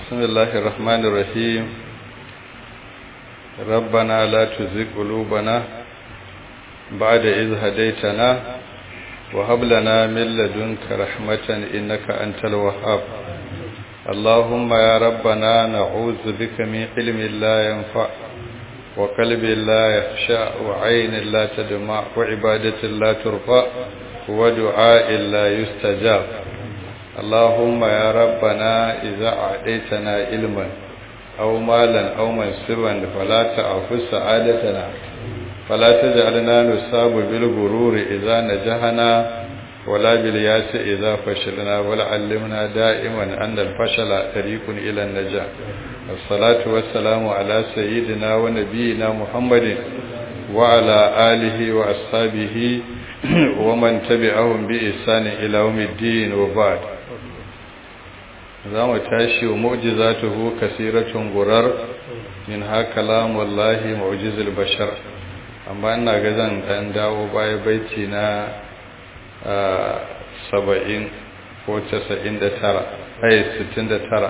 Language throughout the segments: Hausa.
بسم الله الرحمن الرحيم ربنا لا تزغ قلوبنا بعد إذ هديتنا وهب لنا من لدنك رحمة إنك أنت الوهاب اللهم يا ربنا نعوذ بك من علم لا ينفع وقلب لا يخشع وعين لا تدمع وعبادة لا ترفع ودعاء لا يستجاب اللهم يا ربنا إذا أعطيتنا علما أو مالا أو منصبا فلا تعفو سعادتنا فلا تجعلنا نصاب بالغرور إذا نجحنا ولا بالياس إذا فشلنا ولعلمنا دائما أن الفشل طريق إلى النجاح الصلاة والسلام على سيدنا ونبينا محمد وعلى آله وأصحابه ومن تبعهم بإحسان إلى يوم الدين وبعد za mu tashi wa mu'jizatuhu kasiratun gurar min haka lamullahi mu'jizul bashar amma ina ga zan dan dawo baya baiti na saba'in ko casa'in da tara ai sittin da tara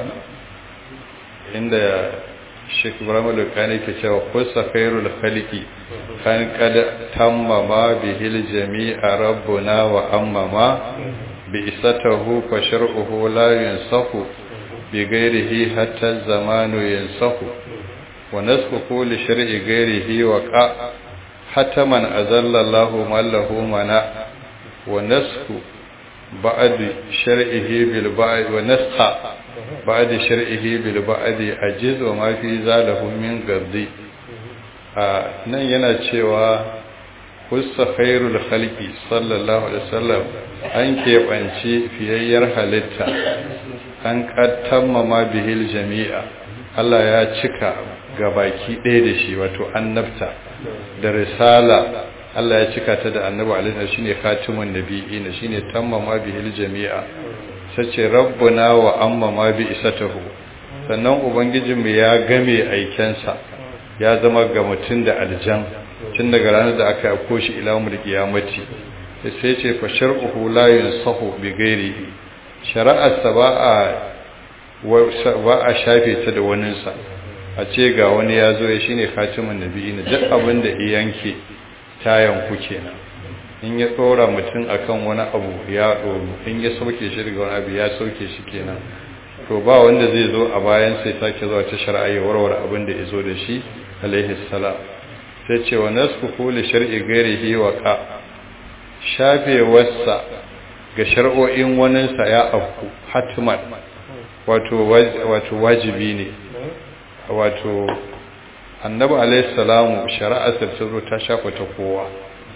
inda Sheikh Ibrahim Lukani ke cewa kusa khairul khalqi kan kada tammama bihil jami'a rabbuna wa ammama بإسته فشرعه لا ينسخ بغيره حتى الزمان ينسخ ونسخه لشرع غيره وقع حتى من أذل الله من له منع ونسخ بعد شرعه بالبعد ونسخ بعد شرعه بالبعد أجز وما في ذاله من قرضي nan yana cewa kusa khairul khalqi sallallahu alaihi wasallam an keɓance fiyayyar halitta an kattammama bihil jami'a Allah ya cika gabaki ɗaya da shi wato annabta da risala Allah ya cika ta da annabi alaihi shine khatimun nabiyina shine tammama bihil jami'a sace rabbuna wa ammama bi isatahu sannan ubangijinmu ya game aikensa ya zama ga mutum da aljan tun daga ranar da aka yako shi ila umar kiyamati sai ce fa shar'uhu la yunsahu bi ghairihi shari'arsa ba a ba a shafe ta da wani sa a ce ga wani ya zo ya shine khatimun nabiyina duk abin da yanke ta yanku kenan in ya tsora mutum akan wani abu ya doro in ya sauke shi daga wani abu ya sauke shi kenan to ba wanda zai zo a bayan sai sake zuwa ta shari'a ya warware abin da ya zo da shi alaihi salam sai ce wa nasku kuli shar'i gairihi wa ka shafewarsa ga shar'o'in waninsa ya afku hatman wato wato wajibi ne wato annabi alaihi salamu shari'arsa ta zo ta shafa ta kowa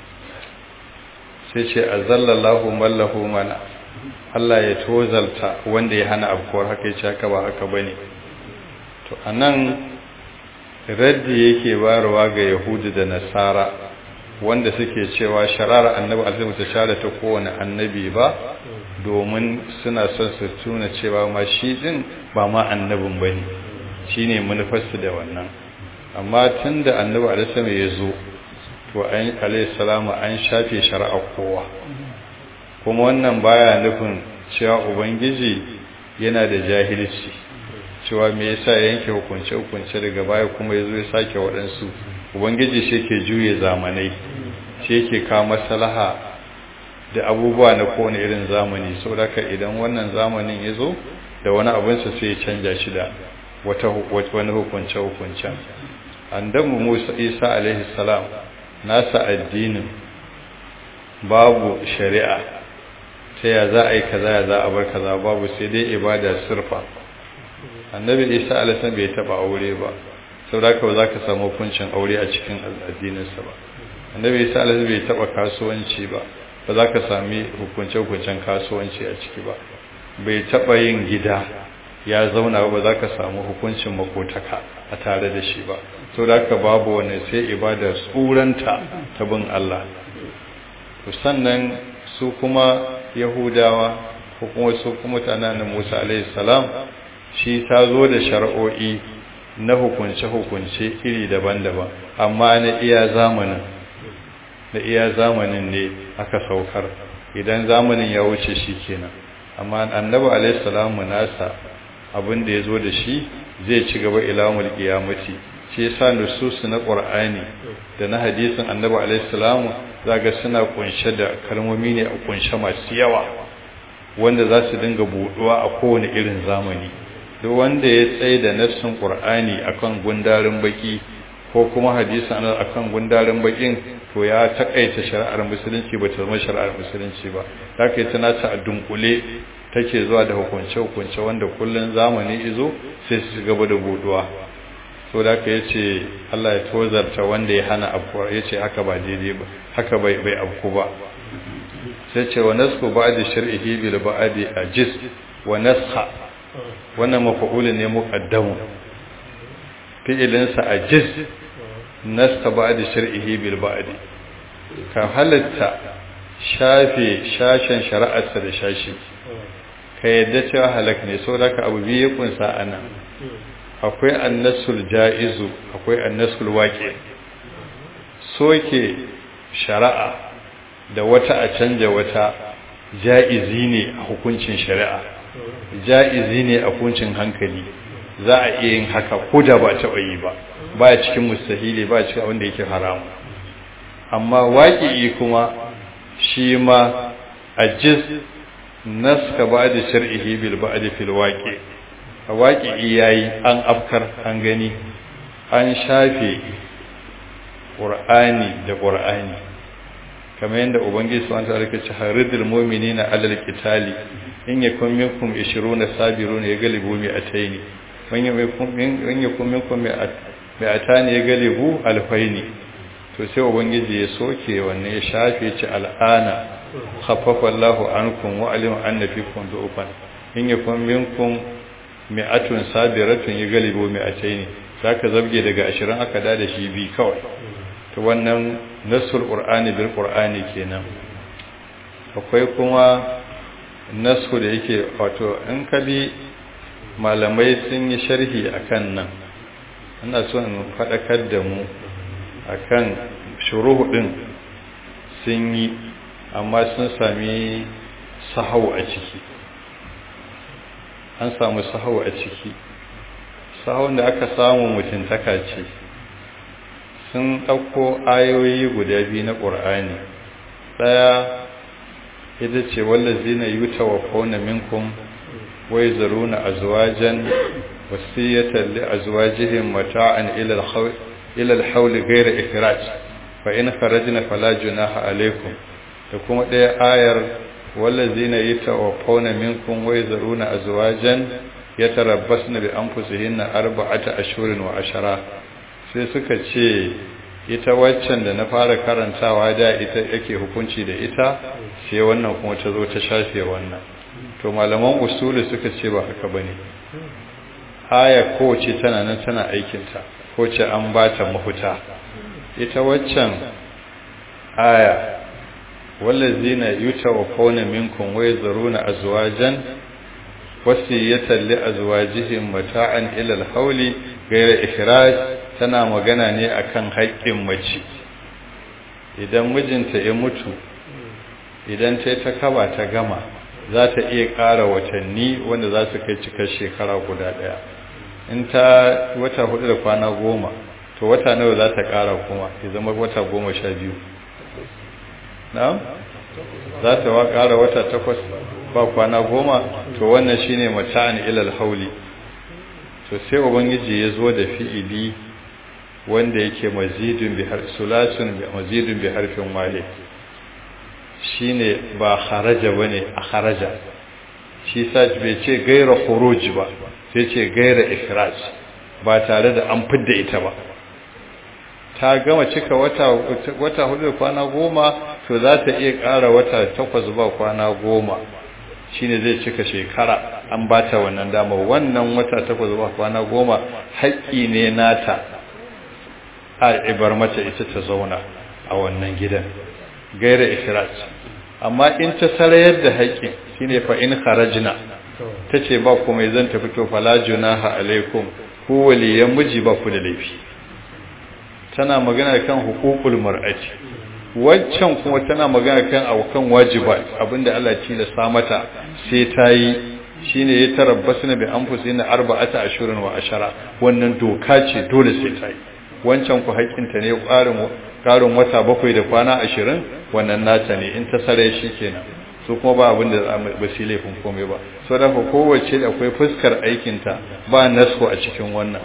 sai ce azallallahu mallahu mana Allah ya tozalta wanda ya hana afkuwar haka ya ce haka ba haka bane to anan raddi yake barwa ga yahudu da nasara wanda suke cewa sharar annabi alaihi ta share ta kowane annabi ba domin suna son su tuna cewa ma shi din ba ma annabin bane shine manufarsu da wannan amma tunda annabi alaihi ya zo to an alaihi salamu an shafe shari'a kowa kuma wannan baya nufin cewa ubangiji yana da jahilci cewa me yasa yanke hukunce hukunce daga baya kuma yazo ya sake waɗansu ubangiji shi ke juye zamanai shi yake kawo maslaha da abubuwa na kowane irin zamani saboda idan wannan zamanin ya zo da wani abinsa sai ya canja shi da wata wani hukunce hukuncen andamu Musa Isa alaihi salam nasa addinin babu shari'a ta ya za a yi kaza ya za a bar kaza babu sai dai ibada sirfa annabi isa alisan bai taba aure ba sau da ba za ka samu hukuncin aure a cikin addininsa ba annabi isa alisan bai taba kasuwanci ba ba za ka sami hukunce-hukuncen kasuwanci a ciki ba bai taba yin gida ya zauna ba za ka samu hukuncin makotaka a tare da shi ba sau da babu wani sai ibada tsuranta ta bin allah sannan su kuma yahudawa ko kuma su kuma mutanen musa alaihi salam shi ta zo da shari'o'i na hukunce-hukunce iri daban-daban amma na iya zamanin na iya zamanin ne aka saukar idan zamanin ya wuce shi kenan amma annabi alaihi salamu nasa abin da ya zo da shi zai ci gaba ilamul qiyamati shi yasa nususu na qur'ani da na hadisin annabi alaihi salamu zaga suna kunshe da kalmomi ne a kunshe masu yawa wanda za su dinga buduwa a kowane irin zamani duk wanda ya tsaye da nassin qur'ani akan gundarin baki ko kuma hadisin annabi akan gundarin bakin to ya takaita shari'ar musulunci ba ta zama shari'ar musulunci ba haka ita nata a dunkule take zuwa da hukunce-hukunce wanda kullun zamani izo sai su gaba da buduwa so da ka yace Allah ya tozarta wanda ya hana abu yace haka ba daidai ba haka bai bai abku ba sai ce wa nasku ba'di shar'ihi bil ba'di ajiz wa nasha wannan mafa'ul ne muqaddamu fi'ilin sa ajiz naska ba'di shar'ihi bil ba'di ka halatta shafe shashen shari'arsa da shashi ka yadda cewa halak ne saboda ka abu biyu ya kunsa anan akwai annasul ja'izu akwai annasul waƙe soke shari'a da wata a canja wata ja'izi ne a hukuncin shari'a ja'izi ne a hukuncin hankali za a iya yin haka ko da ba taɓa yi ba ba cikin mustahili ba cikin wanda yake haramu amma waƙi kuma shi ma ajiz naska ba da shar'ihi bil ba'd fil waqi a waƙi yayi an afkar an gani an shafe qur'ani da qur'ani kamar yadda ubangiji subhanahu wa ta'ala ya ce haridul mu'minina alal qitali in yakun minkum 20 sabiruna yaglibu mi'ataini man yakun in yakun minkum mi'atani yaglibu alfaini to sai ubangiji ya soke wannan ya shafe ci al'ana khaffafa Allahu ankum wa alima anna fikum du'ufan in yakun minkum mi'atun sabiratun yaglibu mi'ataini zaka zabge daga 20 aka da da shi bi kawai to wannan nasul qur'ani bil qur'ani kenan akwai kuma nasu da yake wato in kabi malamai sun yi sharhi akan nan ina so in fadakar da mu akan shuruhu din sun yi amma sun sami sahau a ciki an samu sahau a ciki sahau da aka samu mutuntaka ce sun ɗauko ayoyi guda biyu na ƙur'ani ɗaya ita ce wallazi na yi ta wafauna minkum wai zaruna a zuwajen wasiyyatar li a zuwajihin mata'an ilal hauli gaira ikiraj fa in kharajna fala junaha alaikum da kuma ɗaya ayar wallazina yatawaffawna minkum wa yazruna azwajan yatarabbasna bi anfusihinna arba'ata ashhurin wa ashara sai suka ce ita waccan da na fara karantawa da ita yake hukunci da ita sai wannan kuma ta zo ta shafe wannan to malaman usuli suka ce ba haka bane aya kowace tana nan tana aikinta ko ce an ba ta mafuta ita waccan aya wallazina yutawaffawna minkum wa yazruna azwajan wasiyatan li azwajihim mata'an ila al-hawli ghayra ikhraj tana magana ne akan haƙƙin mace idan mijinta ya mutu idan ta ta kaba ta gama za ta iya ƙara watanni wanda za su kai cikar shekara guda ɗaya in ta wata hudu da kwana goma to wata nawa za ta ƙara kuma ya zama wata goma sha biyu na za ta wa ƙara wata takwas ba kwana goma to wannan shine mata'an ilal hauli to sai ubangiji ya zo da fi'ili wanda yake mazidun bi har sulasun bi mazidun bi harfin wale shine ba kharaja bane a kharaja shi sa bai ce gaira khuruj ba sai ce gaira ikhraj ba tare da an fidda ita ba ta gama cika wata wata hudu da kwana goma to za ta iya ƙara wata takwas ba kwana goma shine zai cika shekara an ba ta wannan dama wannan wata takwas ba kwana goma haƙƙi ne nata a ibar mata ita ta zauna a wannan gidan gaira ikhraj amma in ta sarayar da haƙƙin shine fa in kharajna tace ba kuma zan tafi to fala junaha alaikum ku waliyan miji ba ku da laifi tana magana kan hukukul mar'ati waccan kuma tana magana kan aukan wajibat abinda Allah ya tilasta mata sai ta yi shine ya tarabbasu na bi anfusina arba'ata ashurin wa ashara wannan doka ce dole sai ta yi wancan ku haƙƙinta ne ƙarin ƙarin wata bakwai da kwana ashirin wannan nata ne in ta sare shi kenan su kuma ba abin da ba su laifin komai ba so da ku kowace da akwai fuskar aikinta ba nasko a cikin wannan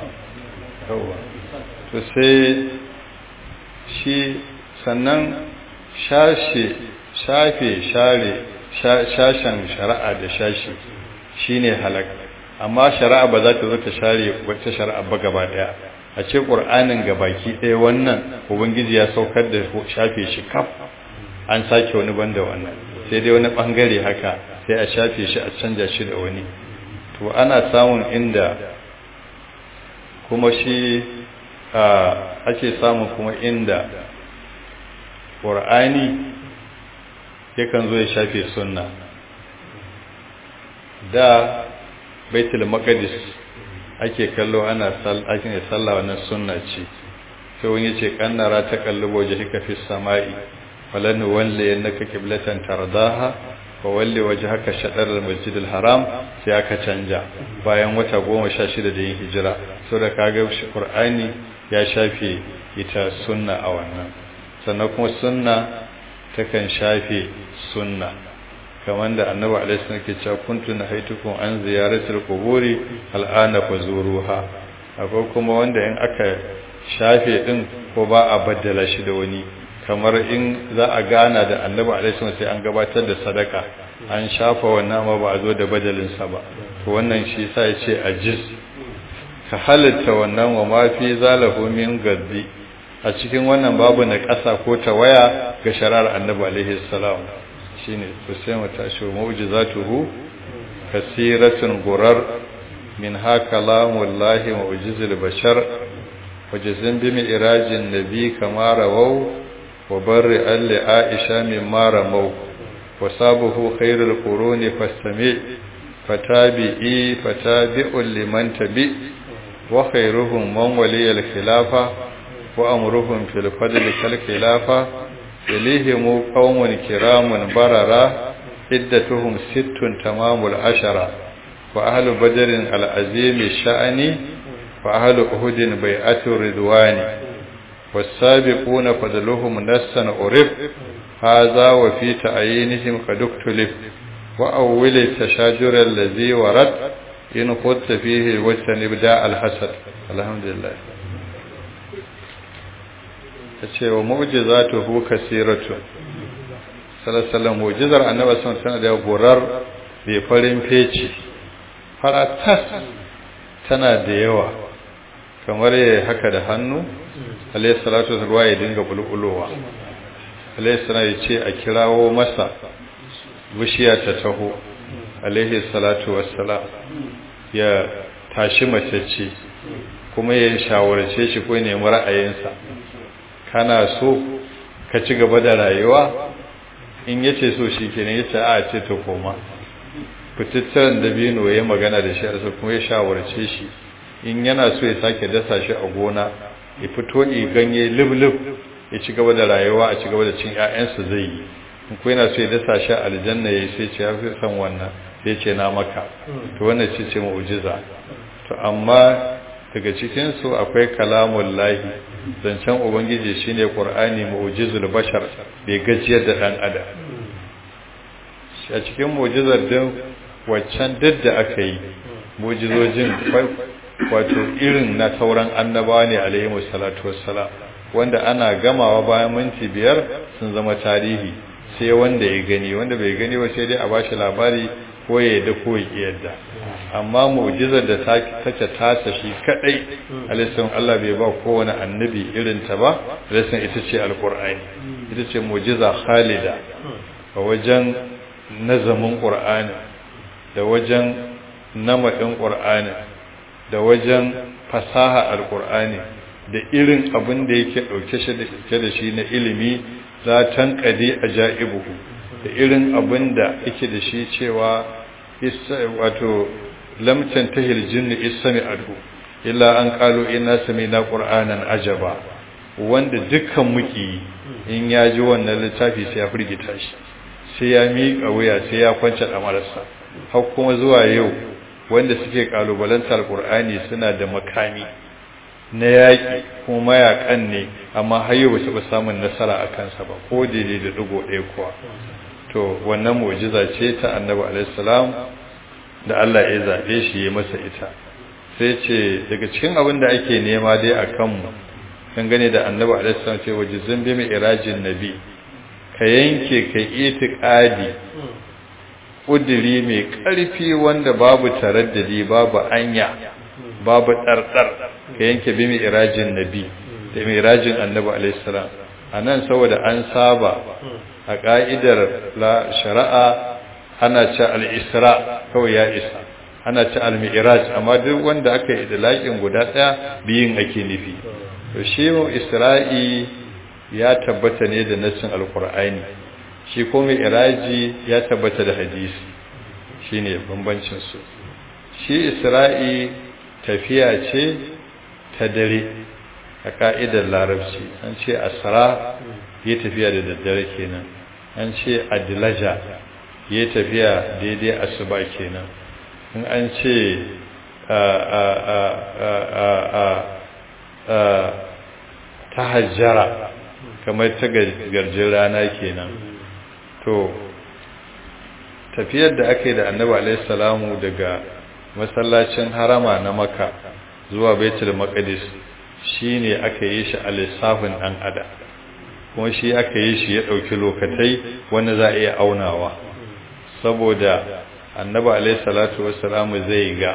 to sai shi sannan shashe shafe share shashen shari'a da shashi shine halak amma shari'a ba za ta zo ta share wata shari'a ba gaba daya a ce qur'anin gabaki ɗaya wannan ubangiji ya saukar da shafe shi kaf an sake wani banda wannan sai dai wani bangare haka sai a shafe shi a canja shi da wani to ana samun inda kuma shi ake samun kuma inda ƙur'ani yakan zo ya shafe sunna da baitul maqdis ake kallo ana ake sallah wannan sunna ce sai wani ce kannara ta kallubo jihika fi samai falan walli annaka qiblatan tardaha fa walli wajhaka shatr al-masjid al-haram sai aka canja bayan wata 16 da yin hijira saboda kaga shi qur'ani ya shafe ita sunna a wannan sannan kuma sunna takan shafe sunna kamar da annabi alaihi wasallam ke cewa kuntu nahaitukum an ziyaratil quburi al'ana fazuruha akwai kuma wanda in aka shafe din ko ba a baddala shi da wani kamar in za a gana da annabi alaihi wasallam sai an gabatar da sadaka an shafa wannan ma ba a zo da badalin sa ba to wannan shi yasa yace ajiz ka halitta wannan wa ma fi zalahu min gaddi a cikin wannan babu na ƙasa ko ta waya ga sharar annabi alaihi salam shine to sai mu tashi mu'jizatuhu kasiratun gurar min ha kalamullahi mu'jizul bashar wajazin bi mi'rajin nabi kama rawau wa barri alli aisha mimma ramau wa sabuhu khairul quruni fastami fatabi'i fatabi'ul liman tabi wa khairuhum man waliyal khilafa wa amruhum fil fadli kal khilafa إليهم قوم كرام بررا عدتهم ست تمام العشرة وأهل بدر العظيم الشأن وأهل أهد بيعة الرضوان والسابقون فضلهم نسا عرف هذا وفي تعيينهم قد اختلف وأول التشاجر الذي ورد إن خدت فيه واجتنب داء الحسد الحمد لله ta ce wa mu'jizatuhu kasiratu sallallahu mu'jizar annabi sun tana da gorar bai farin feci faratas tana da yawa kamar ya haka da hannu alayhi salatu ruwa ya dinga bulbulowa alayhi salatu ya ce a kirawo masa bishiya ta taho alayhi salatu wassalam ya tashi mace ce kuma ya shawarce shi ko nemi ra'ayinsa kana so ka ci gaba da rayuwa in yace so shi kenan yace a ce to koma fitattaren dabino ya magana da shi a kuma ya shawarce shi in yana so ya sake dasa shi a gona ya fito yi ganye liblib ya ci gaba da rayuwa a ci gaba da cin ƴaƴansa zai yi in ko yana so ya dasa shi a aljanna ya sai ce ya fi san wannan sai ce na maka to wannan ce ce mu'jiza to amma daga cikin su akwai kalamun lahi zancen ubangiji shine qur'ani mu'jizul bashar bai gajiyar da dan adam a cikin mu'jizar din waccan duk da aka yi mu'jizojin wato irin na sauran annabawa ne alaihi salatu wassalam wanda ana gamawa bayan minti biyar sun zama tarihi sai wanda ya gani wanda bai gani ba sai dai a bashi labari ko ya yadda ko ya yadda amma mu'jizar da take tasa shi kadai alaihi Allah bai ba kowane annabi irin ta ba alaihi ita ce alqur'ani ita ce mu'jiza khalida a wajen nazamin qur'ani da wajen namadin qur'ani da wajen fasaha alqur'ani da irin abin da yake dauke shi da shi na ilimi za tanqadi ajaibuhu da irin abin da yake da shi cewa wato lam tantahil jinni ismi adu illa an qalu inna sami'na qur'anan ajaba wanda dukkan muki in ya ji wannan littafi sai ya firgita shi sai ya miƙa wuya sai ya kwance damarsa har kuma zuwa yau wanda suke kalubalantar alkur'ani suna da makami na yaƙi kuma mayakan ne amma har yau ba su samun nasara a kansa ba ko daidai da ɗigo ɗaya kuwa to wannan mu'jiza ce ta annabi alaihi salam da Allah ya zaɓe shi ya masa ita sai ce daga cikin abin da ake nema dai a kanmu dangane da annabi alaihi salam ce waje zambe mai irajin nabi ka yanke ka itiqadi kudiri mai ƙarfi wanda babu taraddadi babu anya babu ɗarɗar ka yanke bi mai irajin nabi da mai irajin annabi alaihi salam anan saboda an saba a ka'idar la shari'a ana ce al-isra kawai ya isa ana ci al-mi'raj amma duk wanda aka yi idlaqin guda daya biyin ake nufi to shi isra'i ya tabbata ne da nassin alqur'ani shi ko mi'raji ya tabbata da hadisi shine bambancin su shi isra'i tafiya ce ta dare a ka'idar larabci an ce asra ya tafiya da daddare kenan an ce adlaja ya tafiya daidai asuba kenan in an ce ta hajjara kamar ta garjin rana kenan to tafiyar da aka yi da annabi alaihissalamu daga masallacin harama na maka zuwa baitul maqdis shine aka yi shi a lissafin dan ada kuma shi aka yi shi ya dauki lokatai wanda za a iya aunawa saboda annabi alaihi salatu wassalamu zai ga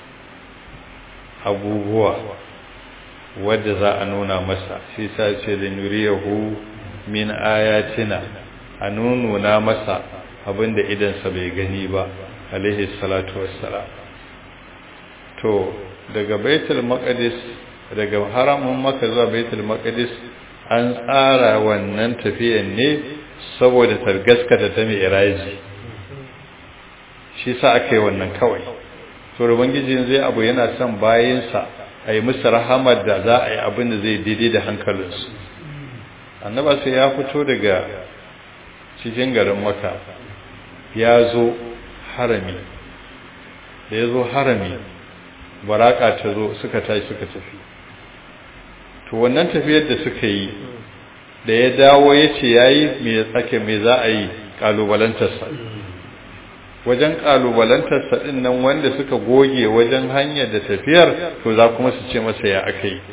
abubuwa wadda za a nuna masa shi sa ce da nuriyahu min ayatina a nuna masa abinda idansa bai gani ba alaihi salatu wassalam to daga baitul maqdis daga haramun maka zuwa baitul maqdis an tsara wannan tafiyan ne saboda targaskata ta mai iraji shi sa aka yi wannan kawai to ubangiji zai abu yana son bayansa a yi musu rahamar da za a yi abin da zai daidai da hankalinsu annaba sai ya fito daga cikin garin maka ya zo harami da ya zo harami baraka ta zo suka tashi suka tafi to wannan tafiyar da suka yi da ya dawo ya ce ya yi mai tsake mai za a yi ƙalubalantarsa wajen ƙalubalantarsa ɗin nan wanda suka goge wajen hanyar da tafiyar to za kuma su ce masa ya aka yi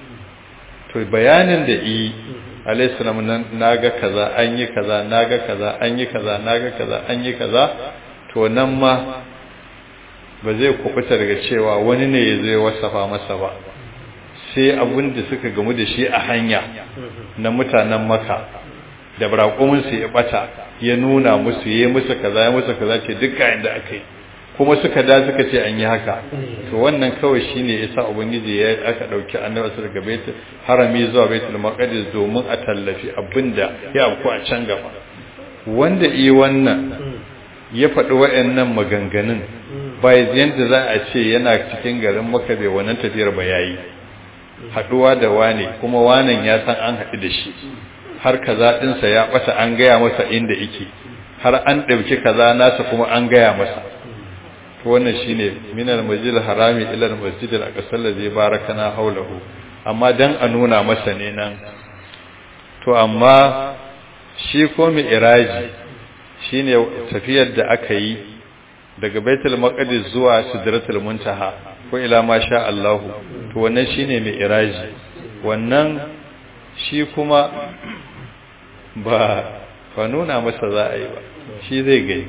to bayanin da yi alaihissalam nan na ga kaza an yi kaza na ga kaza an yi kaza na ga kaza an yi kaza to nan ma ba zai kubuta daga cewa wani ne ya zai wasafa masa ba sai abin da suka gamu da shi a hanya na mutanen maka da braƙominsu ya bata ya nuna musu ya musu kaza ya musu kaza ce duka inda aka yi kuma suka da suka ce an yi haka to wannan kawai shine yasa ubangiji ya aka dauki annabi su daga baitul harami zuwa baitul maqdis domin a tallafi abinda ya afku a can gaba wanda yi wannan ya faɗi waɗannan maganganun bai yanda za a ce yana cikin garin maka bai wannan tafiyar ba yayi haɗuwa da wane kuma wanan ya san an haɗu da shi har kaza ɗinsa ya ɓata an gaya masa inda yake har an ɗauki kaza nasa kuma an gaya masa to wannan shine minal masjid harami ila al masjid al aqsa allazi barakana hawlahu amma dan a nuna masa ne nan to amma shi ko mi iraji shine tafiyar da aka yi daga baitul maqdis zuwa sidratul muntaha ko ila ma sha Allah to wannan shine mi iraji wannan shi kuma ba fa nuna masa za a yi ba shi zai gai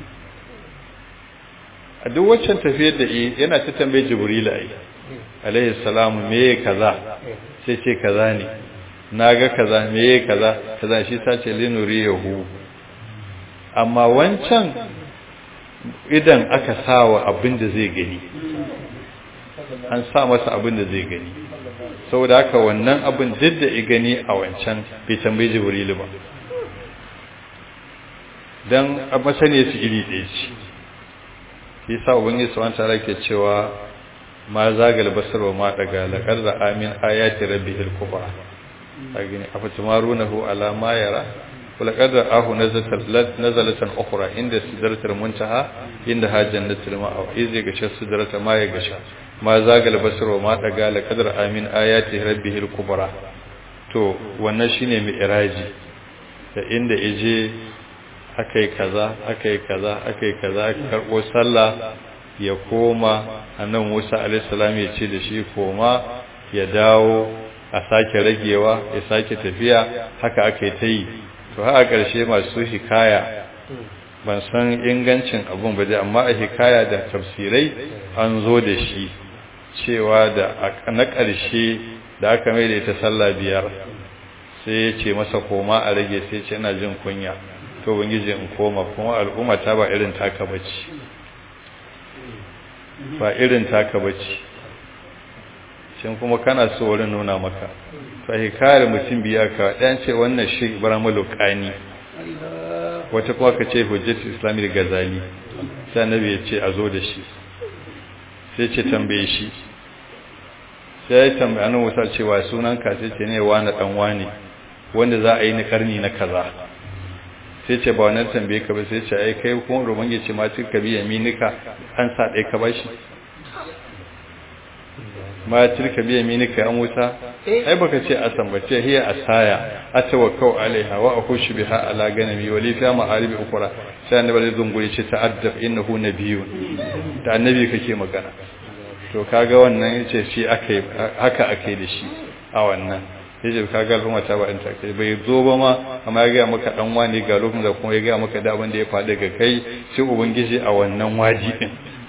a duk waccan tafiyar da yana ta tambaye jibril ai alaihi salamu me kaza sai ce kaza ne naga kaza me kaza kaza shi sace linuriyahu amma wancan idan aka sawa abin da zai gani an sa masa abin da zai gani saboda haka wannan abin duk da gani a wancan bai tambayi jibrilu ba don a masane su iri ɗaya ce shi sa ubangiji su wanta rake cewa ma zagal basar wa ma daga laƙar da amin ayati rabbi ilkuba a gini a fatimarunahu ala ma yara ولقد رآه نزلة نزلة أخرى عند سدرة المنتهى عندها جنة المأوى إذ يغشى السدرة ما يغشى ما زاغ البصر وما طغى لقد رأى من آيات ربه الكبرى to wannan shine mi'raji da inda ije akai kaza akai kaza akai kaza karbo sallah ya koma annabi Musa alaihi salam ya ce da shi koma ya dawo a sake ragewa ya sake tafiya haka aka yi ta yi to haka ƙarshe masu hikaya ban san ingancin abun ba dai amma a hikaya da tafsirai an zo da shi cewa da na ƙarshe da aka mai da ita sallah biyar sai ya ce masa koma a rage sai ce ina jin kunya to bangiji in koma kuma al'umma ta ba irin taka bace ba irin taka bace shin kuma kana so wurin nuna maka fa hikayar mutum biya ka dan ce wannan shi ibrahim lokani wata kuma ka ce hujjatul islami da gazali sai annabi ya ce a zo da shi sai ce tambaye shi sai ya tambaye annabi Musa cewa sunan ka sai ce ne wani dan wani wanda za a yi na karni na kaza sai ce ba wannan tambaye ka ba sai ce ai kai kuma roman ya ce ma ka biya minika an sa dai ka bashi ma tilka biya minika ya Musa ai baka ce asan ba ce hiya asaya atawakkau alaiha wa akhushu biha ala ganami wa li fiha ma'arib ukhra sai annabi zai zungure ce ta'addab innahu nabiyyun da annabi kake magana to kaga wannan yace shi akai haka akai da shi a wannan yace kaga al'umma ta ba ta kai bai zo ba ma amma ya ga maka dan wani ga lokacin da kuma ya ga maka da abin da ya faɗi ga kai sai ubangiji a wannan waji din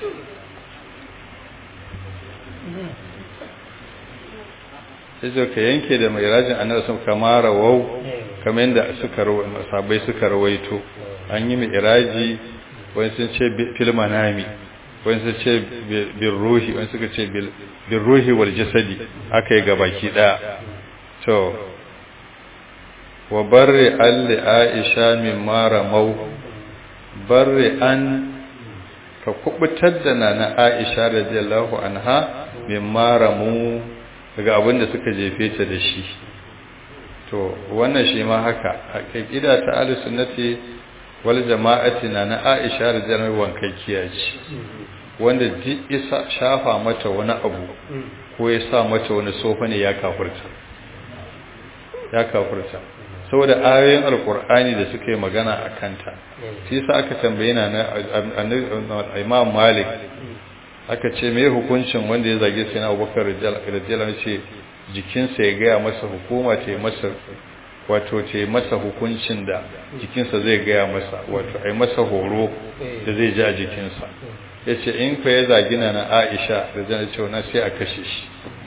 sai ka yanke da mai rajin annabi sun kama rawau kamar yadda suka sabai suka rawaito an yi mai iraji wani sun ce fil manami wani sun ce bil ruhi wani suka ce bil ruhi wal jasadi aka yi gabaki daya to wa barri alli aisha min mara mau barri an ka kubutar da nana aisha radiyallahu anha min mara mu daga abin da suka jefe ta da shi to wannan shi ma haka aqida ta ahlus sunnati wal jama'ati na na Aisha radhiyallahu wankakkiya ce wanda duk isa shafa mata wani abu ko ya sa mata wani sofa ne ya kafurta ya kafurta saboda ayoyin alkur'ani da suka yi magana a kanta shi yasa aka tambaye na Imam Malik aka ce me hukuncin wanda ya zage sai na abubakar radiyallahu ce jikinsa ya gaya masa hukuma ta yi masa wato ta yi masa hukuncin da jikinsa zai gaya masa wato a yi masa horo da zai ji a jikinsa ya ce in ka ya zagi na na aisha da zai ce na sai a kashe shi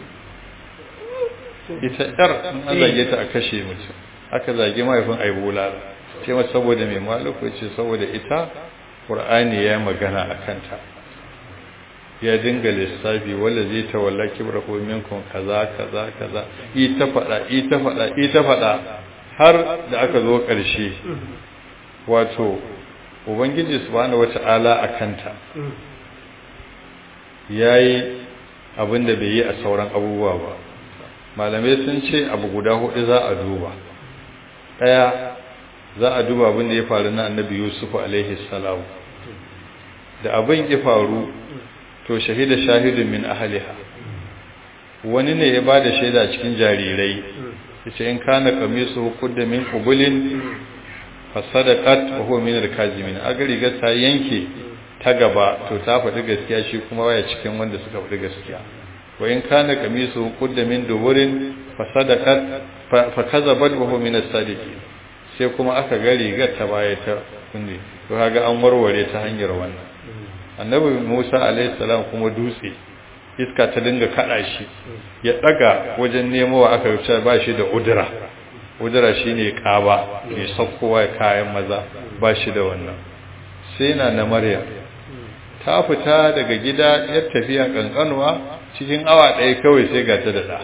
ita yar in an zage ta a kashe mutum aka zage mahaifin aibula ce masa saboda mai maluku ce saboda ita ƙur'ani ya magana a kanta ya dinga lissafi wanda zai tawalla kibra ko minkum kaza kaza kaza ita fada ita fada ita fada har da aka zo ƙarshe wato ubangiji subhanahu wata'ala akanta yayi abin da bai yi a sauran abubuwa ba malamai sun ce abu guda hudu za a duba daya za a duba abin da ya faru na annabi yusuf alaihi salam da abin ya faru to shahida shahidun min ahliha wani ne ya bada shaida cikin jarirai yace in kana qamisu qudda min qubulin fasadaqat wa huwa min al-kazimin aga riga ta yanke ta gaba to ta faɗi gaskiya shi kuma waya cikin wanda suka faɗi gaskiya wa in kana qamisu qudda min duburin fasadaqat fa kazabat wa huwa min as-sadiqin sai kuma aka ga rigar ta baya ta kunne to kaga an warware ta hanyar wannan annabi Musa alaihi salam kuma dutse iska ta dinga kada shi ya daga wajen nemowa aka rubuta ba shi da udura udura shine kaba mai sakkowa kayan maza ba shi da wannan sai na na Maryam ta fita daga gida ya tafiya kankanuwa cikin awa ɗaya kawai sai ga ta da da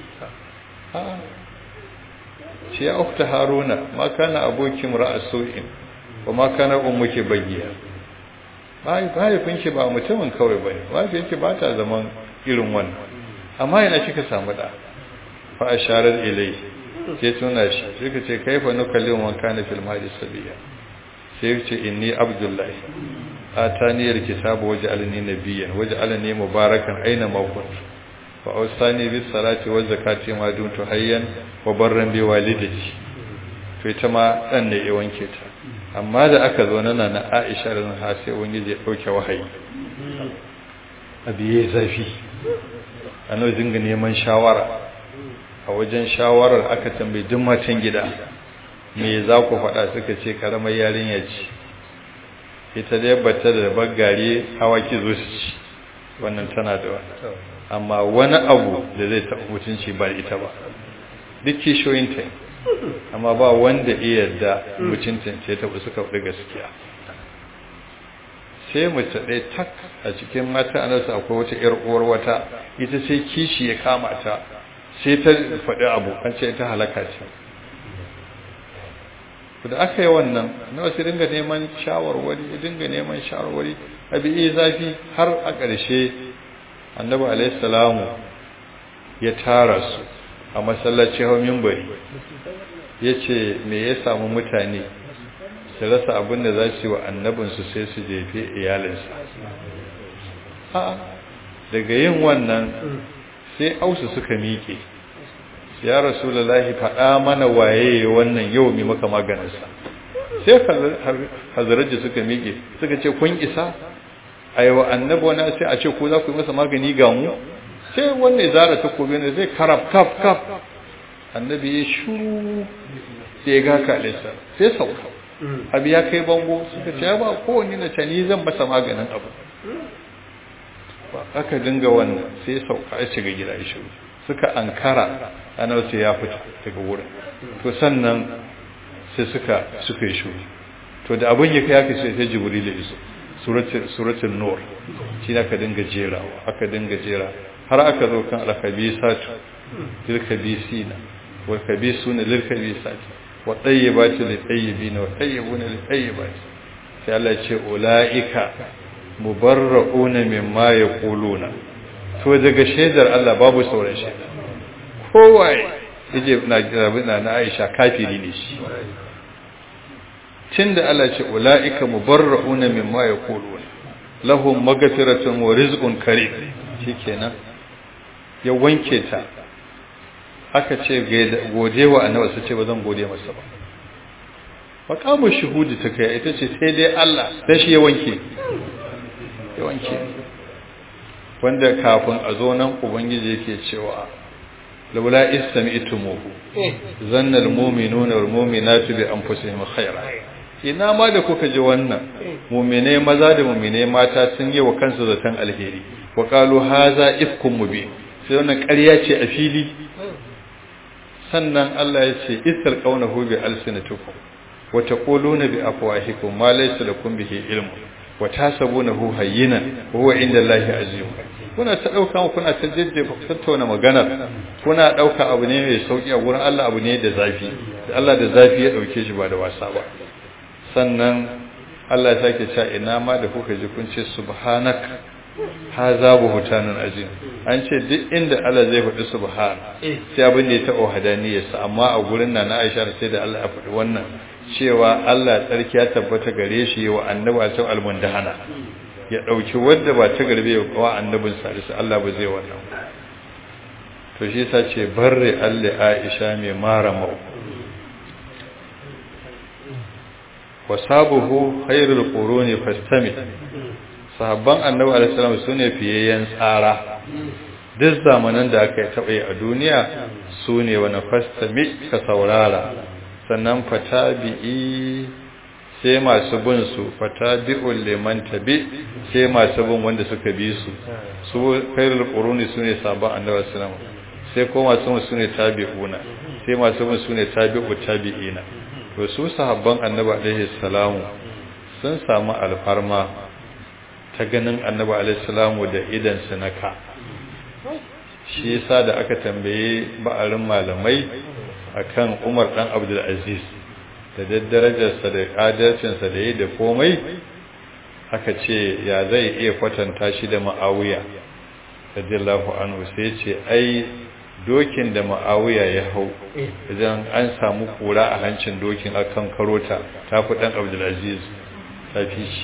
shi ya ukta haruna ma kana abokin ra'asu'in wa ma kana ummuki bagiya mahaifinki ba mutumin kawai ba ne mahaifinki ba ta zaman irin wannan amma yana kika samu da fa a sharar ilai sai tuna shi sai ka ce kaifa nukallimu man kana fil mahdi sabiya sai ya ce inni abdullahi atani alkitaba waj'alni nabiyyan waj'alni mubarakan aina ma kuntu wa awsani bis salati waz zakati ma dumtu hayyan wa barran bi walidati to ita ma dan ne ya wanke ta amma da aka zo nana na Aisha ran ha sai wani ya dauke wahayi abi yayi zafi ano dinga neman shawara a wajen shawarar aka tambayi duk matan gida me za ku faɗa suka ce karamar yarinya ce ita dai bata da bagare hawaki zo su ci wannan tana da wani amma wani abu da zai taɓa mutunci ba ita ba duk kishoyinta amma ba wanda iya da mutuncin ce taɓa suka fi gaskiya sai mace ɗaya tak a cikin mata anarsa akwai wata ‘yar uwar wata ita sai kishi ya kama ta sai ta faɗi abu an ce ta halaka ce da aka yi wannan na wasu dinga neman shawarwari dinga neman shawarwari abi iya zafi har a ƙarshe annabi alaihissalamu ya tara su a masallaci hau mimbari ya ce me ya samu mutane su rasa abin da za su yi wa annabinsu sai su jefe iyalinsa daga yin wannan sai ausu suka miƙe ya rasulullahi faɗa mana waye wannan yau mai maka maganinsa sai hazaraji suka miƙe suka ce kun isa a yi wa annabi wani sai a ce ku za ku yi masa magani ga mu sai wannan ya zara takobi ne zai karab kaf kaf annabi ya shuru sai ya gaka alisa sai sauka abu ya kai bango suka ce ba kowanne na ce ni zan masa maganin abu aka dinga wannan sai sauka ya shiga gida ya shuru suka ankara ana sai ya fita daga wurin to sannan sai suka suka yi shuru to da abin ya kai aka sai sai jibril ya iso suratul nur shi aka dinga jerawa aka dinga jera har aka zo kan al-khabisatu lil khabisina wal khabisuna lil khabisati wa tayyibatu lil tayyibina wa tayyibuna lil tayyibati sai Allah ya ce ulaika mubarra'una mimma yaquluna to daga shaidar Allah babu sauran shaida kowaye yaje na na na Aisha kafiri ne shi tunda Allah ce ulaika mubarra'una mimma yaquluna lahum maghfiratun wa rizqun karim shikenan ya wanke ta aka ce gode wa annabi sai ce ba zan gode masa ba maqamu shuhudi ta kai ita ce sai dai Allah dan shi ya wanke ya wanke wanda kafin a zo nan ubangiji yake cewa laula istami'tumuhu zanna almu'minuna walmu'minatu bi anfusihim khayra ina ma da kuka ji wannan mu'mine maza da mu'mine mata sun yi wa kansu zaton alheri wa qalu haza ifkum mubin sai wannan ƙarya ce a fili sannan Allah ya ce isar qawnahu bi alsinatikum wa taquluna bi afwahikum ma laysa lakum bihi ilmun wa tasabunahu hayyinan wa huwa inda Allahi azim kuna ta dauka kuna ta jejjefa tattauna magana kuna dauka abu ne mai sauki a gurin Allah abu ne da zafi Allah da zafi ya dauke shi ba da wasa ba sannan Allah ya sake cewa ina ma da kuka ji kun ce subhanak haza buhtanun azim an ce duk inda Allah zai faɗi subhan sai abin da ya taɓa hadaniyarsa amma a gurin nan na Aisha sai da Allah ya faɗi wannan cewa Allah tsarki ya tabbata gare shi wa annabi a cikin almundahana ya dauki wanda ba ta garbe wa annabin salisu Allah ba zai wannan to shi yasa ce barre Allah Aisha mai mara mau wasabuhu khairul quruni fastami sahabban annabi alaihi salam sune fiyayyen tsara duk zamanan da aka taɓa yi a duniya sune wani fastami ka saurara sannan fatabi'i sai masu bin su fatabi'ul liman tabi sai masu bin wanda suka bi su su khairul quruni sune sabon annabi sallallahu alaihi sai ko masu bin sune tabi'una sai masu bin sune tabi'u tabi'ina to su sahabban annabi alaihi salamu sun samu alfarma ta ganin annabi alaihi salamu da idan su naka shi yasa da aka tambaye ba'arin malamai akan Umar dan Abdul Aziz da daddarajarsa da adalcinsa da yi da komai aka ce ya zai iya kwatanta shi da Muawiya radiyallahu anhu sai ce ai dokin da ma'awiya ya hau idan an samu kura a hancin dokin akan karota ta fi dan abdulaziz ta fi shi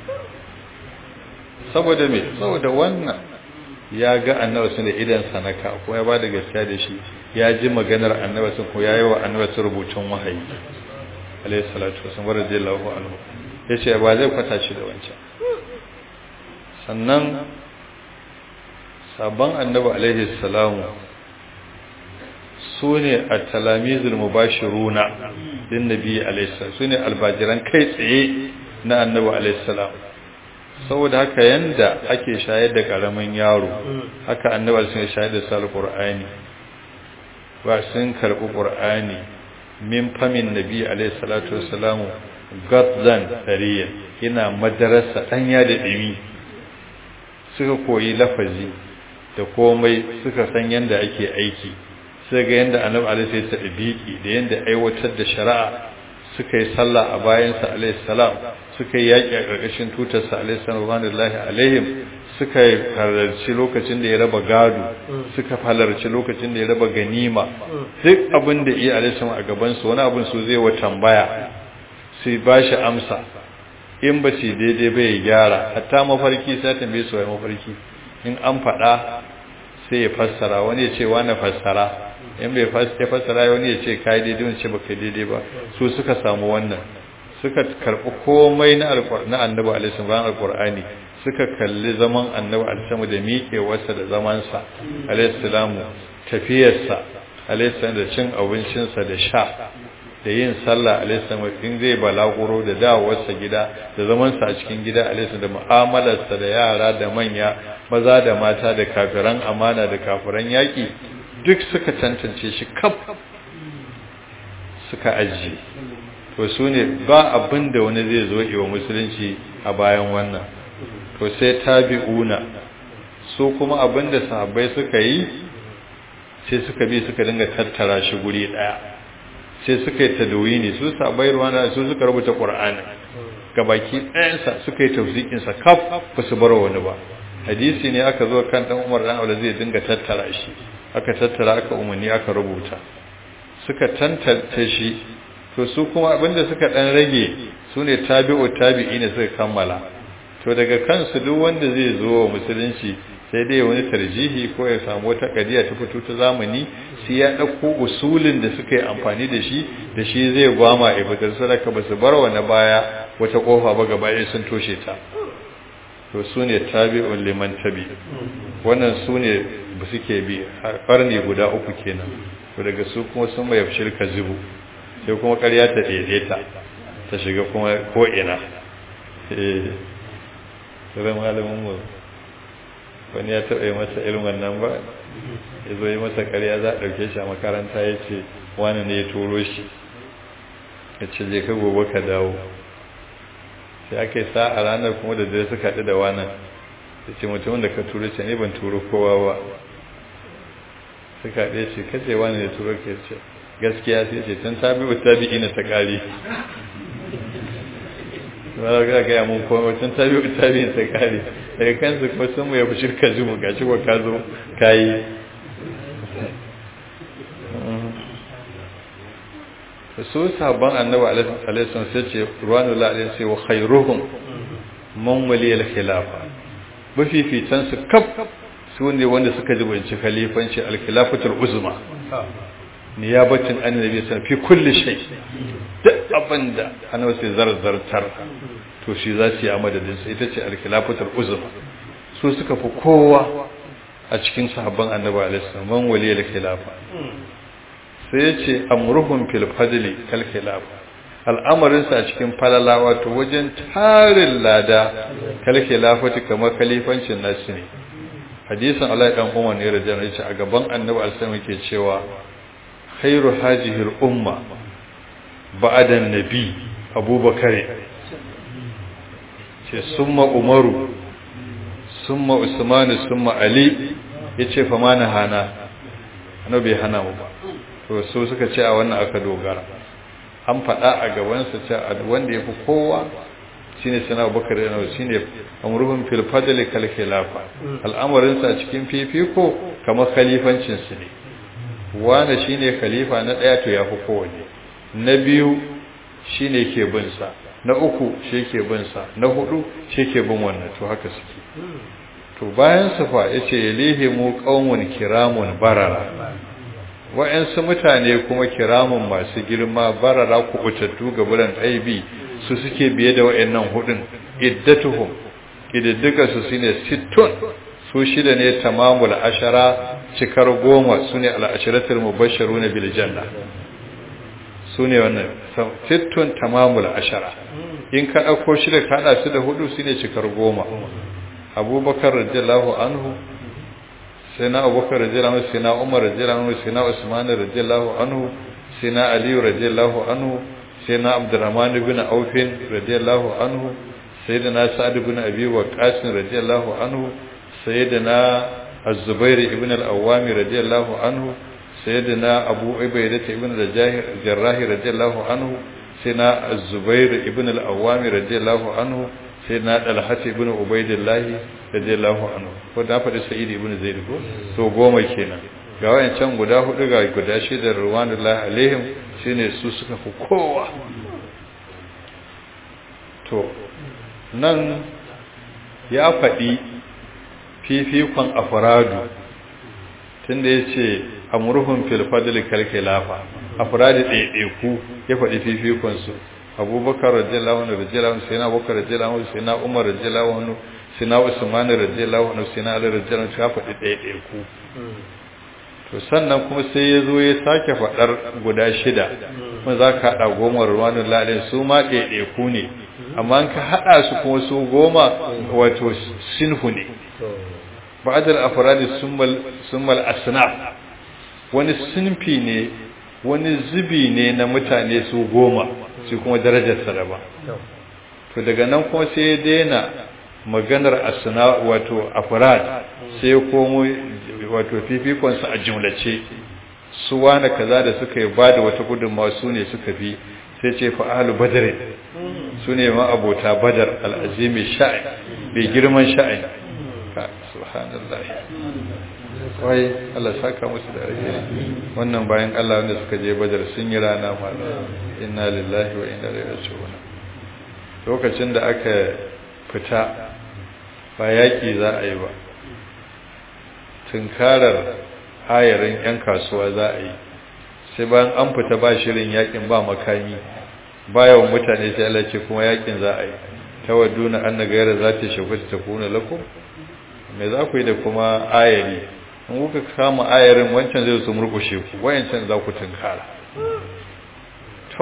saboda me saboda wannan ya ga annabi sun da idan sanaka ko ya bada gaskiya da shi ya ji maganar annabi sun ko yayi wa annabi sun rubutun wahayi alayhi salatu wasallam radiyallahu anhu yace ba zai kwata shi da wancan sannan sabon annabi alaihi salamu su ne a talamizul mubashiruna din nabi alaihi salam su ne albajiran kai tsaye na annabi alaihi salam saboda haka yanda ake shayar da karamin yaro haka annabi sun shayar da sal qur'ani ba sun karbi qur'ani min famin nabi alaihi salatu wassalamu gadzan dariya yana madarasa danya da dimi suka koyi lafazi da komai suka san yanda ake aiki sai ga yanda annabi alaihi ya tadbiki da yanda aiwatar da shari'a suka yi sallah a bayansa alaihi salam suka yi yaƙi a ƙarƙashin tutarsa alaihi salam alaihim suka halarci lokacin da ya raba gado suka halarci lokacin da ya raba ganima duk abin da iya alaihi salam a gabansu wani abin su zai wa tambaya sai ba shi amsa in ba su daidai ba ya gyara hatta mafarki sai tambaye su wai mafarki in an faɗa sai ya fassara wani ya ce wani fassara in bai fassara wani ya ce kai daidai wani ce ba kai daidai ba su suka samu wannan suka karɓi komai na na annabi alaihi bayan alqur'ani suka kalli zaman annabi alaihi da miƙewarsa da zamansa alaihi salamu tafiyarsa alaihi da cin abincinsa da sha da yin sallah alaihi in zai balaguro da dawowarsa gida da zamansa a cikin gida alaihi da mu'amalarsa da yara da manya maza da mata da kafiran amana da kafiran yaki duk suka tantance shi kaf suka ajiye to su ne ba abin da wani zai zo iwa musulunci a bayan wannan to sai tabi'una su kuma abin da sahabbai suka yi sai suka bi suka dinga tattara shi guri daya sai suka yi tadawini su sabai ruwana su suka rubuta qur'ani gabaki ɗayansa suka yi tafsikinsa kaf ba su bar wani ba hadisi ne aka zo kan dan Umar dan Aula zai dinga tattara shi aka tattara aka umarni aka rubuta suka tantance shi to su kuma abinda suka dan rage su ne tabi'u tabi'i ne suka kammala to daga kansu duk wanda zai zo wa musulunci sai dai wani tarjihi ko ya samu wata kadiya ta fito ta zamani sai ya dauko usulin da suka yi amfani da shi da shi zai gwama ibadar sadaka ba su bar wani baya wata kofa ba gaba ɗaya sun toshe ta to su ne tabi'un liman tabi wannan su ne ba suke bi a ƙarni guda uku kenan to daga su kuma sun mai shirka zubu sai kuma ƙarya ta daidaita ta shiga kuma ko'ina eh sai malamin mu wani ya taɓa yi masa irin wannan ba ya zo yi masa ƙarya za a ɗauke shi a makaranta ya ce wani ne ya turo shi ya ce je ka gobe ka dawo sai aka yi sa a ranar kuma da dare suka haɗu da wani ya ce mutumin da ka turo ce ne ban turo kowa ba suka haɗe ce kace wani ne turo ke ce gaskiya sai ce tun tabi wa tabi ina ta ƙari ba ga ga mun komai tun tabi wa tabi ina ta ƙari daga kansu kuma sun mu ya fi shirka zumu ga shi ka zo ka yi su sabon annabi alaihi sai ce ruwanu la'alai sai wa khairuhum man waliyal khilafa mafifitan su kaf su ne wanda suka jibanci khalifanci al-khilafatul uzma niyabatin annabi sallallahu fi kulli shay duk abinda annabi sai zarzartar to shi za su yi a madadin sa ita ce al-khilafatul uzma su suka fi kowa a cikin sahabban annabi alaihi salam man waliyal khilafa sai ya ce amruhun fil fadli kal khilaf al'amarinsa a cikin falala wato wajen tarin lada kal khilafati kamar khalifancin nasu ne hadisin Allah dan Umar ne radiyallahu anhu a gaban Annabi alaihi yake cewa khairu hajihi al-umma ba'da an-nabi Abubakar ce summa Umaru summa Usman summa Ali yace fa mana hana annabi hana mu ba to su suka ce a wannan aka dogara an faɗa a gabansa ce a wanda ya fi kowa shine sana bakar da nawa shine amruhum fil fadli kal khilafa al'amarin sa cikin fifiko kamar khalifancin su ne wane shine khalifa na ɗaya to ya fi kowane na biyu shine ke bin sa na uku shi ke bin sa na hudu shi ke bin wannan to haka suke to bayan su fa yace yalihimu qaumun kiramun barara wa'ansu mutane kuma kiramun masu girma barara kubutattu ga buran aibi su suke biye da wa'annan hudun iddatuhum ididdiga su shine sittun su shida ne tamamul ashara cikar goma sune al-asharatul mubashshiruna bil janna sune wannan sittun tamamul ashara in ka dauko shida ka hada su da hudu shine cikar goma abubakar radiyallahu anhu sai na abubakar radiyallahu anhu sai na umar radiyallahu anhu sai na usman radiyallahu anhu sai na ali radiyallahu anhu sai na abdurrahman ibn auf radiyallahu anhu sayyidina sa'd ibn abi waqqas radiyallahu anhu sayyidina az-zubair ibn al-awwam radiyallahu anhu sayyidina abu ubaidah ibn al-jarrah radiyallahu anhu sayyidina az-zubair ibn al-awwam radiyallahu anhu sai na dalhat ibn ubaidillah radiyallahu anhu ko da faɗi sa'id ibn zaid ko to goma kenan ga wayancan guda hudu ga guda shida ruwanullahi alaihim shine su suka fi kowa to nan ya faɗi fifikon afradu tunda yace amruhum fil fadl kal khilafa afradi ɗaiɗaiku ya faɗi fifikon su abubakar radiyallahu anhu radiyallahu anhu sayyidina abubakar radiyallahu anhu sayyidina umar radiyallahu anhu sayyidina usman radiyallahu anhu sayyidina ali radiyallahu anhu ya faɗi ɗaya ɗaya ku to sannan kuma sai ya zo ya sake faɗar guda shida kuma za ka haɗa goma ruwanin lalin su ma ɗaya ɗaya ku ne amma ka haɗa su kuma su goma wato sinfu ne ba'adar afradi summal asnaf wani sinfi ne wani zubi ne na mutane su goma shi kuma darajarsa da ba to daga nan kuma sai ya daina maganar asna wato afrad sai ya komo wato fifikonsa a jumlace su wani kaza da suka yi ba da wata gudunmawa su ne suka fi sai ce fa ahlu badr su ne ma abota badar al'azimi sha'in bai girman sha'in subhanallah wai Allah saka musu da alheri wannan bayan Allah wanda suka je badar sun yi rana malam inna lillahi wa inna ilaihi raji'un lokacin da aka fita ba yaki za a yi ba tunkarar hayarin yan kasuwa za a yi sai bayan an fita ba shirin yakin ba makami bayan mutane sai Allah ce kuma yakin za a yi tawadduna anna ghayra zati shawkati takuna lakum me za ku yi da kuma ayari in kuka kama ayarin wancan zai su murkushe ku wayancan za ku tunkara to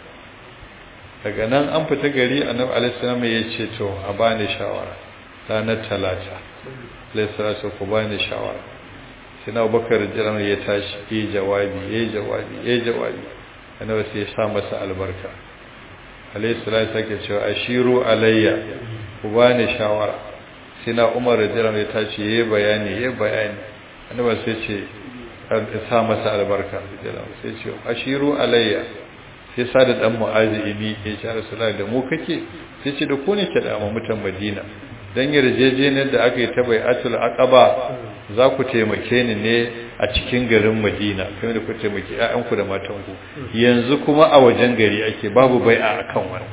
daga nan an fita gari annabi alaihissalam ya ce to a bani shawara ranar talata alaihissalam ku bani shawara sai na abubakar jiran ya tashi yi jawabi ya yi jawabi ya yi jawabi annabi sai ya sa masa albarka alaihissalam sake cewa ashiru alayya ku bani shawara sai na umar jiran ya tashi ya yi bayani ya yi bayani annaba sai ce sa masa albarka sai ce ashiru alayya sai sa da dan mu'azi ini ya ce rasulullah da mu kake sai ce da ku ne ke da mutan madina dan yarjejeniyar da aka yi ta bai'atul aqaba za ku taimake ni ne a cikin garin madina kai da ku taimake ƴaƴanku da matanku yanzu kuma a wajen gari ake babu bai'a akan wani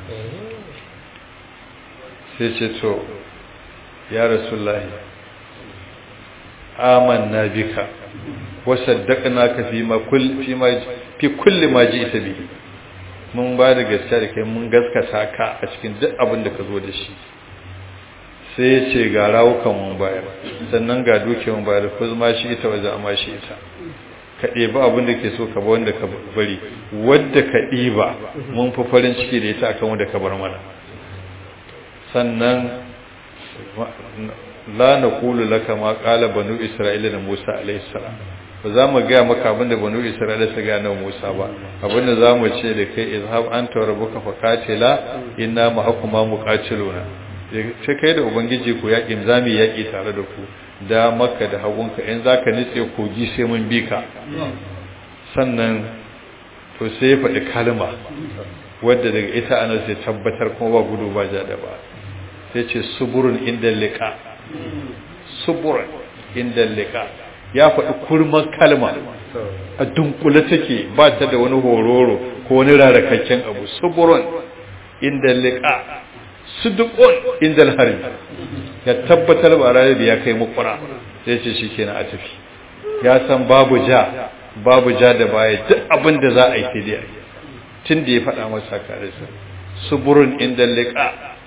sai ce to ya rasulullahi amanna bika wa saddaqnaka fi ma kull fi ma fi kulli ma ji'ta bihi mun ba da gaskiya da kai mun gaskata ka a cikin duk abin da ka zo da shi sai ya ce ga rawukan mun bayar sannan ga duke mun bayar ko ma shi ita waje amma shi ita ka ɗeba abin da ke so ka ba wanda ka bari wadda ka ɗiba mun fi farin ciki da ita akan wanda ka bar mana sannan la na kulu laka ma kala banu isra'ila da musa alaihi salam ba za mu gaya maka abin da banu isra'ila su gaya na musa ba abin da za mu ce da kai izhab anta wa rabbuka faqatila inna ma'akuma muqatiluna ce kai da ubangiji ku yaƙin zamu yaƙi tare da ku da makka da hagunka in zaka nitse kogi sai mun bi ka sannan to sai ya faɗi kalma wadda daga ita ana sai tabbatar kuma ba gudu ba ja da ba sai ce suburun inda liqa suburun inda liqa ya faɗi kurman kalma a dunkule take ba ta da wani hororo ko wani rarakakken abu suburun inda liqa sudukun inda harbi ya tabbatar ba ranar da ya kai mukura sai ce shi kenan a tafi ya san babu ja babu ja da baya duk abin da za a yi sai dai tun da ya faɗa masa karisa suburun inda liqa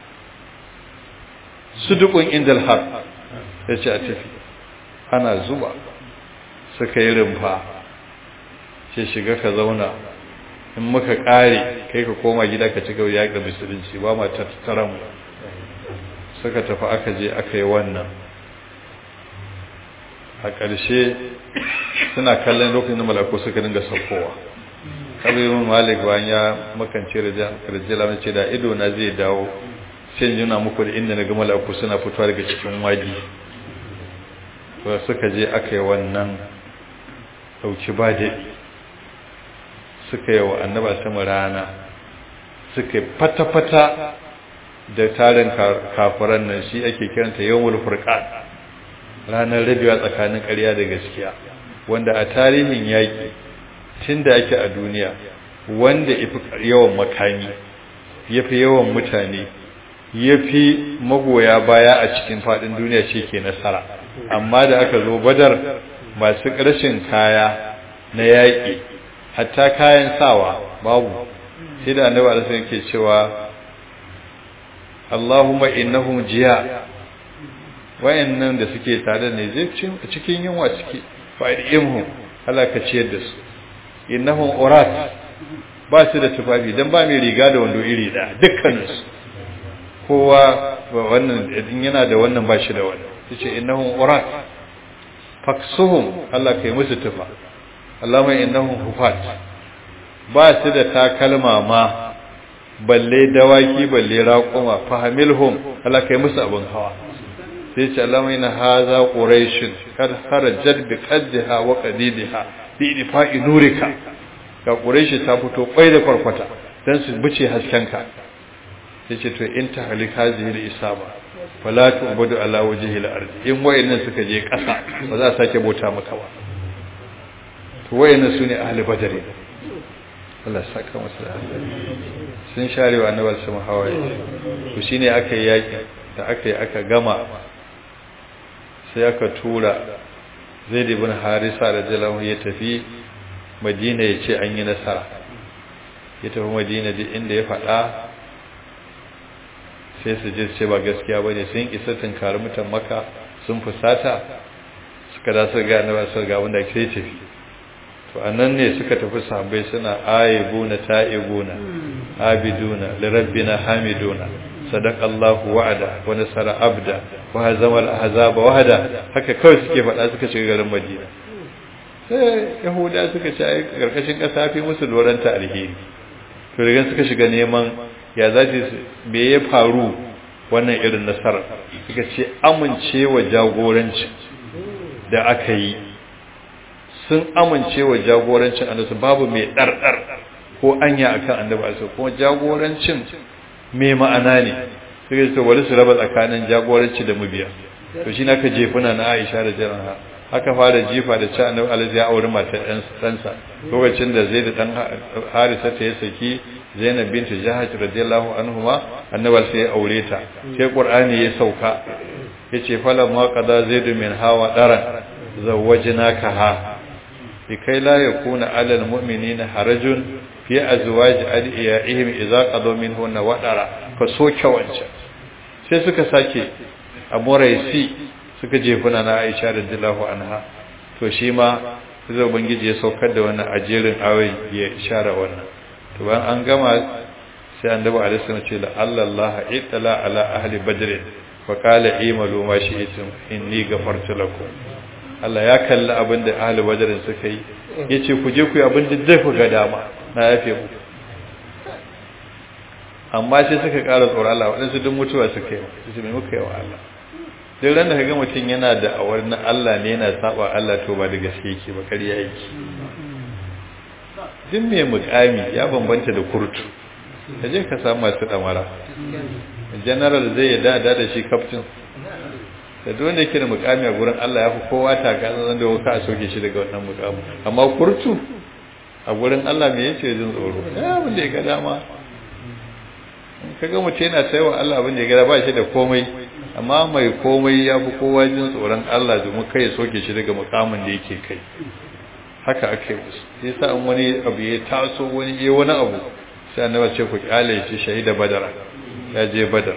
sudukun inda har ya ce a tafi ana zuba suka yi rumfa ce shiga ka zauna in muka kare kai ka koma gida ka ci gaba ya ga musulunci ba ma tattaran mu suka tafi aka je aka yi wannan a ƙarshe suna kallon lokacin da malaku suka dinga saukowa kabirun malik bayan ya makance rajala mace da ido na zai dawo sai yana muku da inda na ga malaku suna fitowa daga cikin wadi to suka je aka yi wannan dauki ba daɗi suka yi wa annaba sama rana suka fata-fata da tarin kafiran nan shi ake kiranta yawon furqan ranar rabewa tsakanin ƙarya da gaskiya wanda a tarihin yaƙi tun da ake a duniya wanda ifi yawan makami ya fi yawan mutane ya fi magoya baya a cikin faɗin duniya ce ke nasara amma da aka zo badar masu ƙarshen kaya na yaƙi hatta kayan sawa babu sai da annabi alaihi yake cewa Allahumma innahum jiya wayannan da suke tare ne zai cikin yunwa suke fa'idihum Allah ka ciyar da su innahum urat ba su da tufafi dan ba mai riga da wando iri da dukkanin su kowa wannan idan yana da wannan ba shi da wannan yace innahum urat faksuhum Allah kai musu tufa Allahumma innahum hufat ba su da takalma ma balle dawaki balle raƙuma fahamilhum Allah kai musu abin hawa sai ce Allahumma inna hadha quraish kad kharajat bi qaddiha wa qadidiha bi idfa'i nurika ga quraish ta fito kwai da kwarkwata dan su bice haskenka sai ce to in ta halik hazihi al-isaba fala tu'budu ala wajhi al-ard in wayannan suka je ƙasa ba za a sake bauta maka ba to wayannan sune ahli badr Allah saka masa da sun share wa annabi sun hawaye to shine aka yi yaki da aka yi aka gama sai aka tura Zaid ibn Harisa radiyallahu ya tafi Madina ya ce an yi nasara ya tafi Madina duk inda ya faɗa sai su je ce ba gaskiya bane sun isa tunkari mutan Makka sun fusata suka da su ga annabi su ga wanda ke tafi to annan ne suka tafi sahabbai suna aibuna ta'ibuna abiduna lirabbina hamiduna sadaqallahu wa'ada wa nasara abda wa hazama al-ahzaba wahda haka kawai suke faɗa suka shiga garin Madina sai yahuda suka ce ai karkashin kasa fi musu doranta alheri to daga suka shiga neman ya zaci me ya faru wannan irin nasara suka ce amincewa jagoranci da aka yi sun amince wa jagorancin annabi babu mai ɗarɗar ko anya akan annabi alaihi kuma jagorancin mai ma'ana ne sai su wani su raba tsakanin jagoranci da mubiya to shi naka jefuna na Aisha da Jaranha aka fara jifa da cewa annabi alaihi ya auri matar ɗan ɗansa lokacin da Zaid dan Harisa ta ya saki Zainab bint Jahash radiyallahu anhuma annabi sai ya aure ta sai Qur'ani ya sauka yace falamma qada Zaid min hawa daran zawwajnakaha لكي لا يكون على المؤمنين حرج في أزواج أدعيائهم إذا قضوا منهن وطرا فسوك وانشا sai suka sake a moraisi suka jefuna na aisha radiyallahu anha to shi ma zai ubangiji ya saukar da wannan ajerin awai ya share wannan to bayan an gama sai annabi alaihi wasallam ce la Allah itala ala ahli badr wa qala imalu ma shi'tum inni ghafartu lakum Allah ya kalli abin da ahli wajarin suka yi ya ce ku je ku yi abin da zai ku ga dama na yafe mu amma sai suka ƙara tsoron Allah waɗansu duk mutuwa suka yi su mai muka yi wa Allah duk ran da kaga mutum yana da awar na Allah ne yana saba Allah to ba da gaske yake ba ƙarya yake duk mai mukami ya bambanta da kurtu ka je ka samu masu ɗamara general zai yi da da shi kaftin da duk wanda yake da mukami a gurin Allah ya fi kowa taka zan da ka a soke shi daga wannan mukamin amma kurtu a gurin Allah me yace jin tsoro ya abin da ya ga dama kaga mutum yana saiwa Allah abin da ya ga ba shi da komai amma mai komai ya fi kowa jin tsoron Allah domin kai ya soke shi daga mukamin da yake kai haka ake musu sai sa an wani abu ya taso wani ya wani abu sai annabi ce ku kyale shi shahida badara ya je badar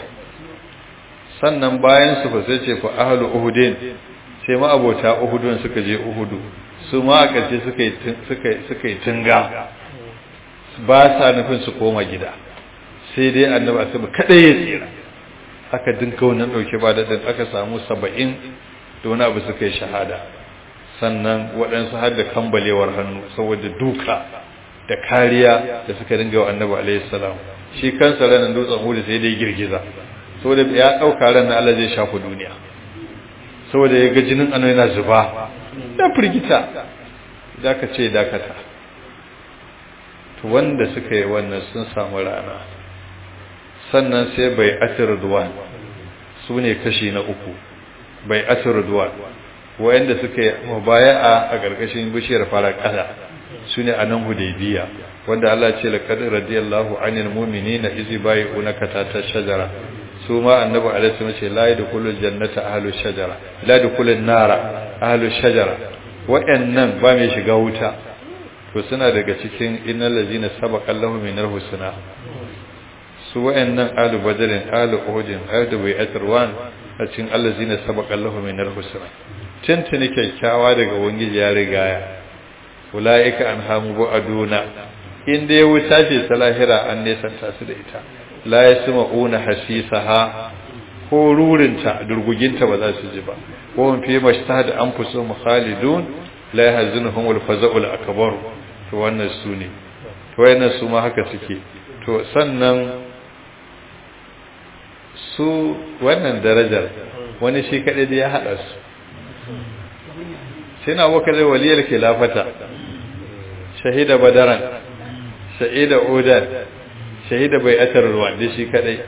sannan bayan su fa sai ce fa ahlu uhudin sai ma abota uhudun suka je uhudu su ma a ƙarshe suka yi suka suka yi tunga ba sa nufin su koma gida sai dai annabi asabi kadai ya tsira aka dinka wannan dauke ba da aka samu 70 da wani abu suka yi shahada sannan waɗansu har da kambalewar hannu saboda duka da kariya da suka dinga wa annabi alaihi salam shi kansa ranar dutsen hudu sai dai girgiza saboda ya ɗauka ranar Allah zai shafi duniya saboda ya ga jinin annabi yana zuba da firgita da ka ce dakata to wanda suka yi wannan sun samu rana sannan sai bai atir duwan su ne kashi na uku bai atir duwan wayanda suka yi mubaya'a a gargashin bishiyar fara ƙasa su ne a nan hudaybiya wanda Allah ce laqad radiyallahu anil mu'minina izi bai'unaka ta shajara su ma annabi alaihi wasallam ce la yadkhulul jannata ahlus shajara la yadkhulun nara ahlus shajara wayannan ba mai shiga wuta to suna daga cikin innal ladina sabaqa lahum minal husna su wayannan ahlu badrin ahlu uhudin ahlu bai'atirwan a cikin allazina sabaqa lahum minal husna tuntuni kyakkyawa daga wangiji ya rigaya ula'ika an hamu bu aduna inda ya wuta ce ta lahira an nesanta su da ita la ya suma una hasisaha ko rurinta durguginta ba za su ji ba ko mun fi mashta da an fuso khalidun la yahzunuhum al-faza'ul akbar to wannan su ne to wannan su ma haka suke to sannan su wannan darajar wani shi kadai da ya hada su sai na abokan zai waliyar khilafata shahida badaran shahida udan shahida bai atar ruwan da shi kadai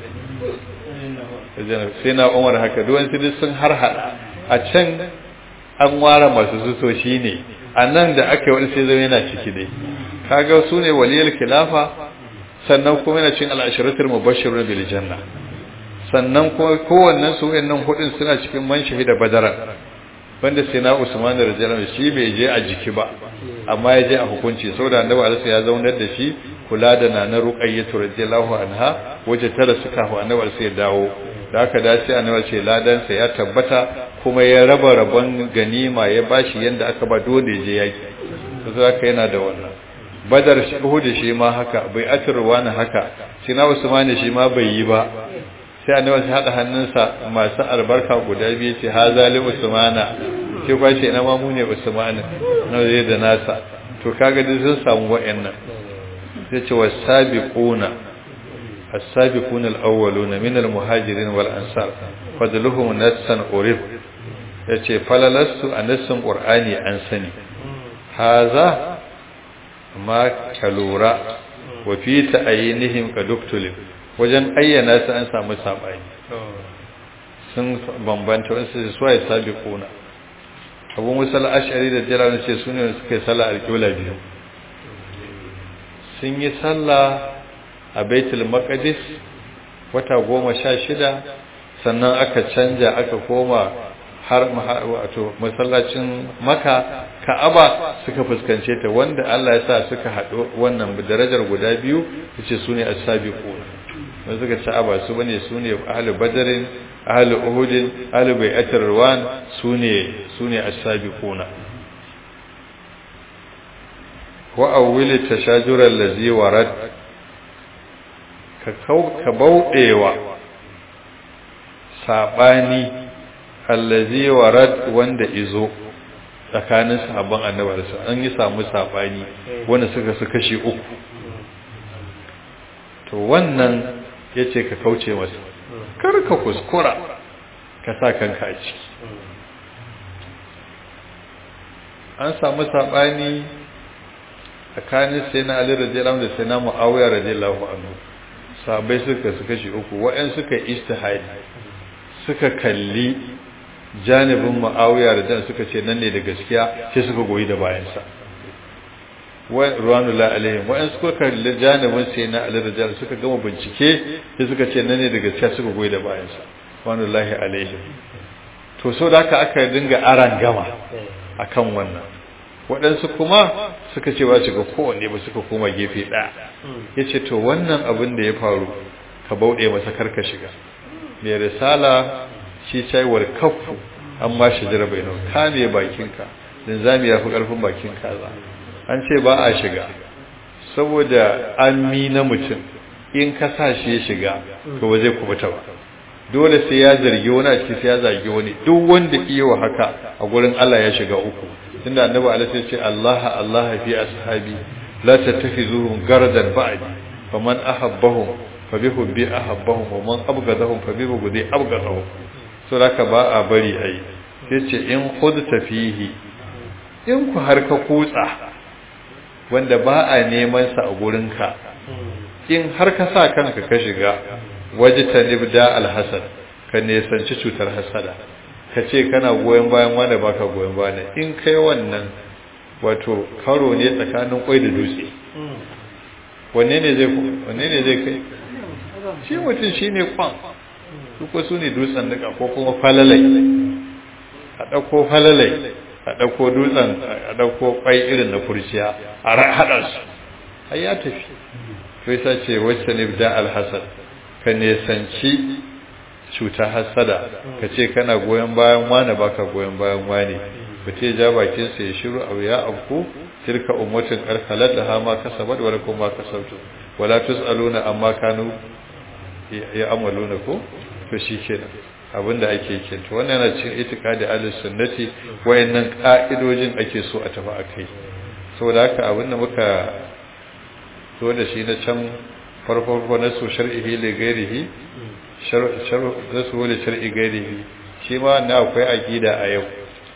sai na umar haka duwan su sun har hada a can an ware masu suso shi ne a nan da aka yi wani sai zama yana ciki dai kaga su ne waliyar khilafa sannan kuma yana cin al'ashiratul mubashshirun bil janna sannan kuma kowannen su wayannan hudun suna cikin man shahida badaran wanda sai na Usman da radiyallahu shi bai je a jiki ba amma ya je a hukunci saboda annabi alaihi ya zaunar da shi kula da nana ruqayyatu radiyallahu anha waje tara suka hu annabi alaihi ya dawo da haka da sai annabi ce ladan sa ya tabbata kuma ya raba rabon ganima ya bashi yanda aka ba dole je yaki to haka yana da wannan badar shi uhud shi ma haka bai atirwa na haka sai na Usman shi ma bai yi ba sai annabi sai hada hannunsa masu albarka guda biyu ce ha zali usmana ke kwace na ma mu ne usmana na zai da nasa to kaga duk sun samu wa'annan sai ce wasabiquna as-sabiquna al-awwaluna min al-muhajirin wal ansar fadluhum nassan urib yace falalastu anassun qur'ani an sani haza ma kalura wa fi ta'ayinihim kaduktulib wajen ayyana su an samu saɓani sun bambanta wasu su suwa ya sabi kuna abu musal ashari da jalal ce su ne suka yi sallah alƙibla biyu sun yi sallah a baitul maqdis wata goma sha shida sannan aka canja aka koma har wato masallacin maka ka'aba suka fuskance ta wanda Allah ya sa suka haɗu wannan darajar guda biyu yace su ne as-sabiquna wanda suka ci aba su bane su ne ahlul badarin ahlul uhudin ahlul bai'atir ruwan su ne su ne as-sabiquna wa awwil tashajur allazi warad ka kau ka baudewa sabani allazi warad wanda izo tsakanin sahabban annabi an yi samu sabani wanda suka su kashi uku to wannan ya ce ka kauce masa kar ka kuskura ka sa kanka a ciki an samu saɓani tsakanin sai na ali radiyallahu da sai na mu'awiyar radiyallahu anhu sabai suka su kashi uku wa'yan suka istihadi suka kalli janibin ma'awiya da dan suka ce nan ne da gaskiya sai suka goyi da bayansa ruwanullah alaihim wa'an suka kalli janibin sai na alirajal suka gama bincike sai suka ce nan ne da gaskiya suka goyi da bayansa ruwanullahi alaihim to so da haka aka dinga aran gama akan wannan waɗansu kuma suka ce ba su ga kowanne ba suka koma gefe ɗaya ya ce to wannan abin da ya faru ka bauɗe masa karka shiga mai risala shi caiwar kafu an ma shi jira bai nau kame bakinka din zami ya fi ƙarfin bakin kaza an ce ba a shiga saboda an mi na mutum in ka sa shi ya shiga to ba zai kubuta ba dole sai ya zargi wani a ciki sai ya zagi wani duk wanda iya wa haka a gurin Allah ya shiga uku tunda annabi alaihi ya ce Allah Allah fi ashabi la tattakhizuhum gardan ba'di faman ahabbahum fa bi hubbi ahabbahum wa man abghadahum fa bi bughdi abghadahum so haka ba a bari ai yace in khudta fihi in ku har ka kutsa wanda ba a neman sa a gurin ka in har ka sa kanka ka shiga wajtanib da alhasad ka nesanci cutar hasada ka ce kana goyon bayan wanda baka goyon bayan in kai wannan wato karo ne tsakanin kwai da dutse wanne ne zai wanne ne zai kai shi mutum shine kwan su su ne dutsen nika ko kuma falalai a ɗauko falalai a ɗauko dutsen a ɗauko kwai irin na kurciya a haɗa su ai ya tafi to yasa ce wacce ne da alhasad ka nesanci cuta hasada ka ce kana goyon bayan wane baka goyon bayan wane ba te ja bakin sa ya shiru abu ya afku tilka ummatin qarqalat ha ma kasabat wa lakum ma kasabtu wala tusaluna amma kanu ya amaluna ko to shikenan abinda ake yi to wannan yana cikin itikadi ahlus sunnati wayannan ka'idojin ake so a tafi akai saboda haka abinda muka so da shi na can farko na so shar'ihi li ghairihi rasu wani shari'i gairihi shi ma na akwai aƙida a yau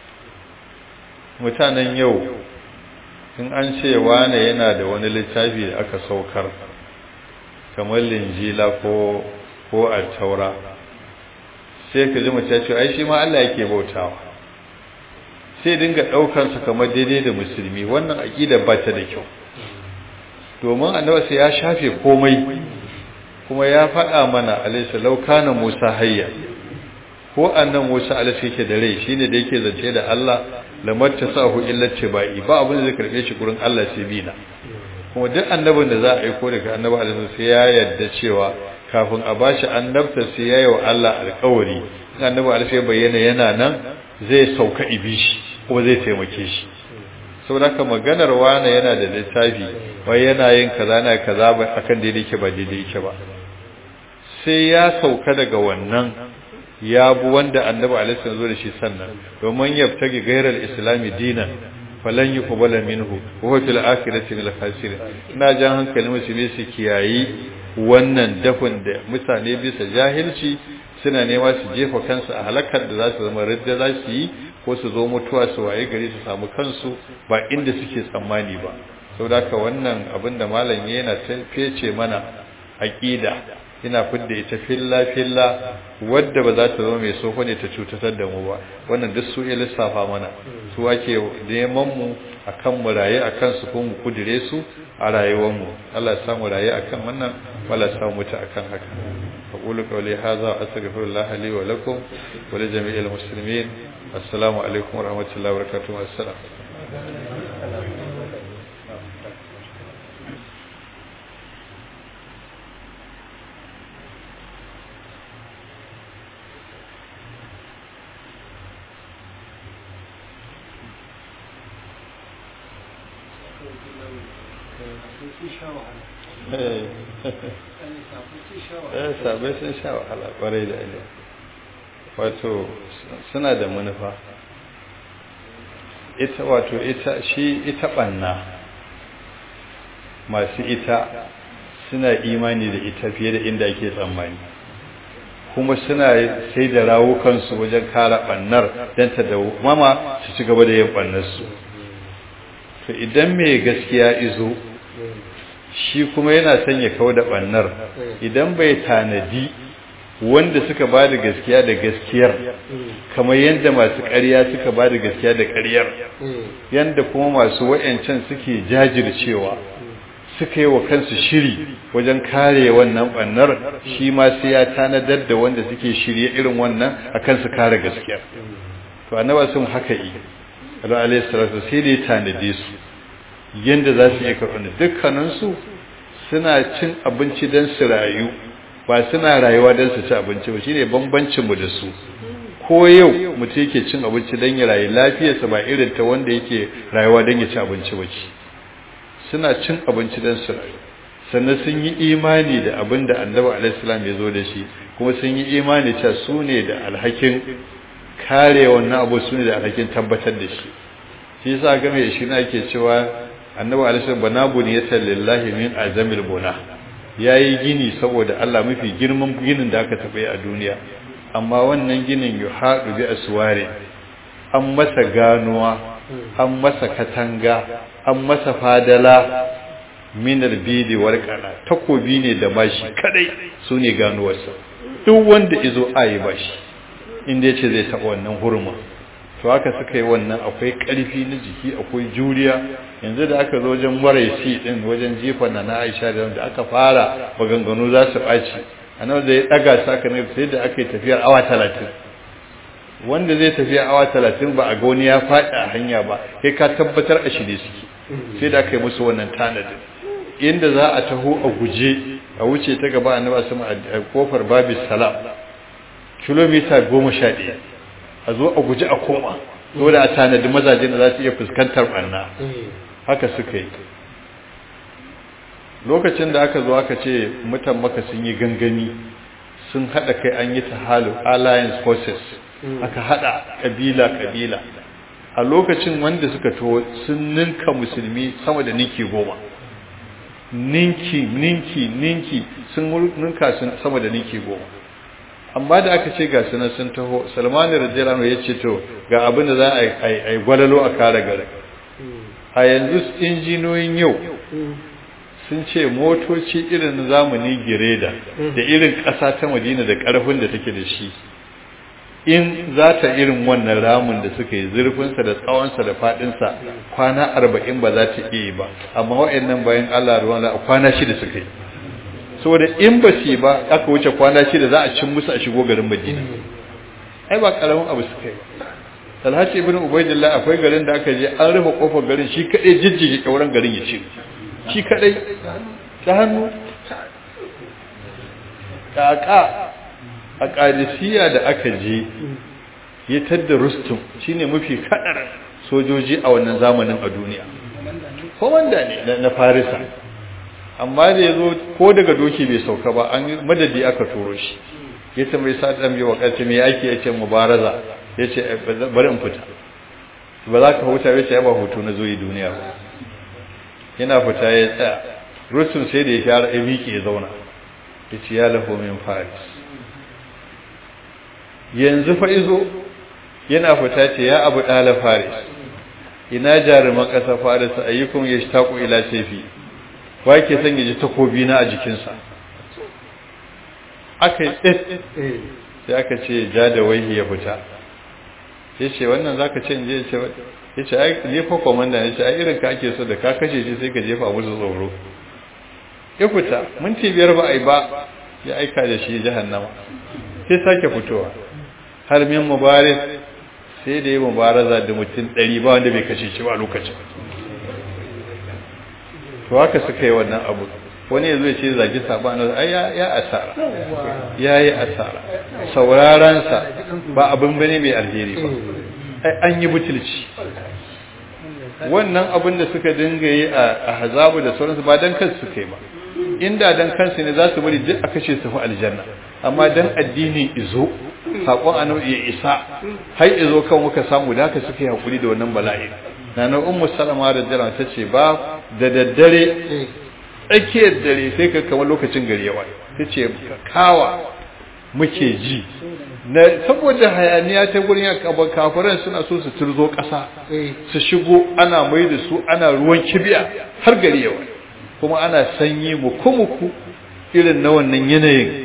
mutanen yau in an ce wane yana da wani littafi da aka saukar kamar linjila ko ko taura sai ka ji mace ce ai shi ma Allah yake bautawa sai dinga ɗaukansa kamar daidai da musulmi wannan aƙida ba ta da kyau domin annabi sai ya shafe komai kuma ya faɗa mana alaisa laukana musa hayya ko annan musa alaisa yake da rai shine da yake zance da Allah lamatta sahu illa tibai ba abin da zai karbe shi gurin Allah sai bina kuma duk annabin da za a aiko daga annabi alaihi sai ya yarda cewa kafin a bashi annabta sai ya yi wa Allah alƙawari in annabi alaihi bayyana yana nan zai sauka ibishi kuma zai taimake shi saboda haka maganar wani yana da littafi wai yana yin kaza na kaza ba akan daidai yake ba daidai yake ba sai ya sauka daga wannan ya bu wanda annabi alaihi zo da shi sannan domin yabtagi gairar islami dinan falan yuqbala minhu wa huwa fil akhirati min al-khasirin ina jan hankalin musulmi su kiyayi wannan dafin da mutane bisa jahilci suna nema su jefa kansu a halakar da za su zama ridda za su yi ko su zo mutuwa su waye gari su samu kansu ba inda suke tsammani ba saboda haka wannan abin da malam yana fece mana aqida ina fidda ita filla filla wadda ba za ta zama mai soko ne ta cutatar da mu ba wannan duk su iya lissafa mana su ake neman mu akan mu raye akan su ko mu kudire su a rayuwar mu Allah ya samu raye akan wannan wala samu mutu akan haka aqulu qawli hadha astaghfirullah li wa lakum wa li jami'il muslimin assalamu alaikum wa rahmatullahi wa barakatuh assalam sabai sun sha wahala kwarai da ile wato suna da manufa ita wato ita shi ita banna masu ita suna imani da ita fiye da inda ake tsammani kuma suna sai da rawukansu wajen kara bannar don ta da mama su ci gaba da yin bannarsu to idan mai gaskiya izo shi kuma yana son ya kawo da bannar idan bai tanadi wanda suka ba da gaskiya da gaskiyar kamar yadda masu ƙarya suka ba da gaskiya da ƙaryar yadda kuma masu wa'yancan suke jajircewa suka yi wa kansu shiri wajen kare wannan ɓannar shi ma sai ya tanadar da wanda suke shirye irin wannan a kansu kare gaskiya to annaba sun haka yi Allah alaihi salatu sai da ya tanade su yadda za su iya karɓar dukkaninsu suna cin abinci don su rayu ba suna rayuwa don su ci abinci ba shine bambancinmu da su ko yau mutum yake cin abinci don ya rayu lafiyarsa ba irin ta wanda yake rayuwa don ya ci abinci ba ce suna cin abinci don su rayu sannan sun yi imani da abin da annabi alaihissalam ya zo da shi kuma sun yi imani cewa su ne da alhakin kare wannan abu su ne da alhakin tabbatar da shi shi yasa game da shi na ke cewa annabi alaihissalam bana buniyatan lillahi min azamil buna yayi gini saboda Allah mafi girman ginin da aka taɓa a duniya amma wannan ginin yuhadu bi aswari an masa ganuwa an masa katanga an masa fadala minar bidi warkana takobi ne da bashi kadai su ne ganuwarsa duk wanda izo ayi bashi inda yace zai taɓa wannan hurma to haka suka yi wannan akwai ƙarfi na jiki akwai juriya yanzu da aka zo wajen maraisi din wajen jefa na na Aisha da aka fara maganganu za su ɓaci annabi da ya daga su aka ne sai da aka yi tafiyar awa talatin wanda zai tafiya awa talatin ba a ga wani ya faɗi a hanya ba kai ka tabbatar a shirye suke sai da aka yi musu wannan tanadin inda za a taho a guje a wuce ta gaba annabi sama a kofar babis salam kilomita goma sha ɗaya a zo a guji a koma dole a tanadi mazaje da za su iya fuskantar ɓanna haka suka yi lokacin da aka zo aka ce mutan maka sun yi gangami sun haɗa kai an yi tahalu alliance forces aka haɗa ƙabila-ƙabila a lokacin wanda suka to sun ninka musulmi sama da ninki goma ninki ninki ninki sun ninka sun sama da ninki goma amma da aka ce ga sunan sun taho salmanu radiyallahu ya ce to ga abin da za a yi gwalalo a kare gari a yanzu injiniyoyin yau sun ce motoci irin zamani gireda da irin ƙasa ta madina da ƙarfin da take da shi in za ta irin wannan ramin da suka yi zurfinsa da tsawonsa da faɗinsa kwana arba'in ba za ta iya ba amma wa'annan bayan allah ruwan a kwana shida suka yi saboda in ba su ba aka wuce kwana shida za a cin musu a shigo garin madina ai ba karamin abu suka yi talhaci ibn ubaidillah akwai garin da aka je an rufe kofar garin shi kadai jijjige kauran garin ya ce shi kadai ta hannu kaka a qadisiyya da aka je ya tadda rustum shine mafi kadar sojoji a wannan zamanin a duniya komanda ne na farisa amma da ya zo ko daga doki bai sauka ba an madadi aka turo shi ya ce mai sa ɗan biyu wakati mai ake ya ce mubaraza ya ce bari in fita ba za ka huta ya ce ya ba hutu na zoyi duniya ba yana fita ya tsaya rusun sai da ya shara ya miƙe ya zauna ya ce ya laho min faris yanzu fa izo yana fita ce ya abu ɗala faris ina jaruman ƙasa faris ayyukum ya shi taƙo ila sefi wa ke son ya ji takobi na a jikinsa aka yi ɗin sai aka ce ja da waihi ya fita ya ce wannan za ka ce je ya ce ai jefa kwamanda ya ce ai irin ka ake so da ka kashe shi sai ka jefa musu tsoro ya fita minti biyar ba a yi ba ya aika da shi jahannama sai sake fitowa har min mubarak sai da yi mubaraza da mutum ɗari ba wanda bai kashe shi ba lokacin to haka suka yi wannan abu wani ya zo ce zagi sabanin ai ya asara ya yi asara saurarensa ba abin bane mai alheri ba ai an yi butulci wannan abin da suka dinga yi a hazabu da sauransu ba dan kansu suka yi ba inda dan kansu ne za su bari duk a kashe su fi aljanna amma dan addini izo saƙon annabi ya isa har izo kan muka samu da haka suka yi hakuri da wannan bala'i nana ummu salama da jira ta ce ba da daddare tsakiyar dare sai ka kama lokacin gari yawa ta ce kawa muke ji na saboda hayaniya ta gurin kafiran suna so su turzo ƙasa su shigo ana mai da su ana ruwan kibiya har gari yawa kuma ana sanyi muku-muku irin na wannan yanayin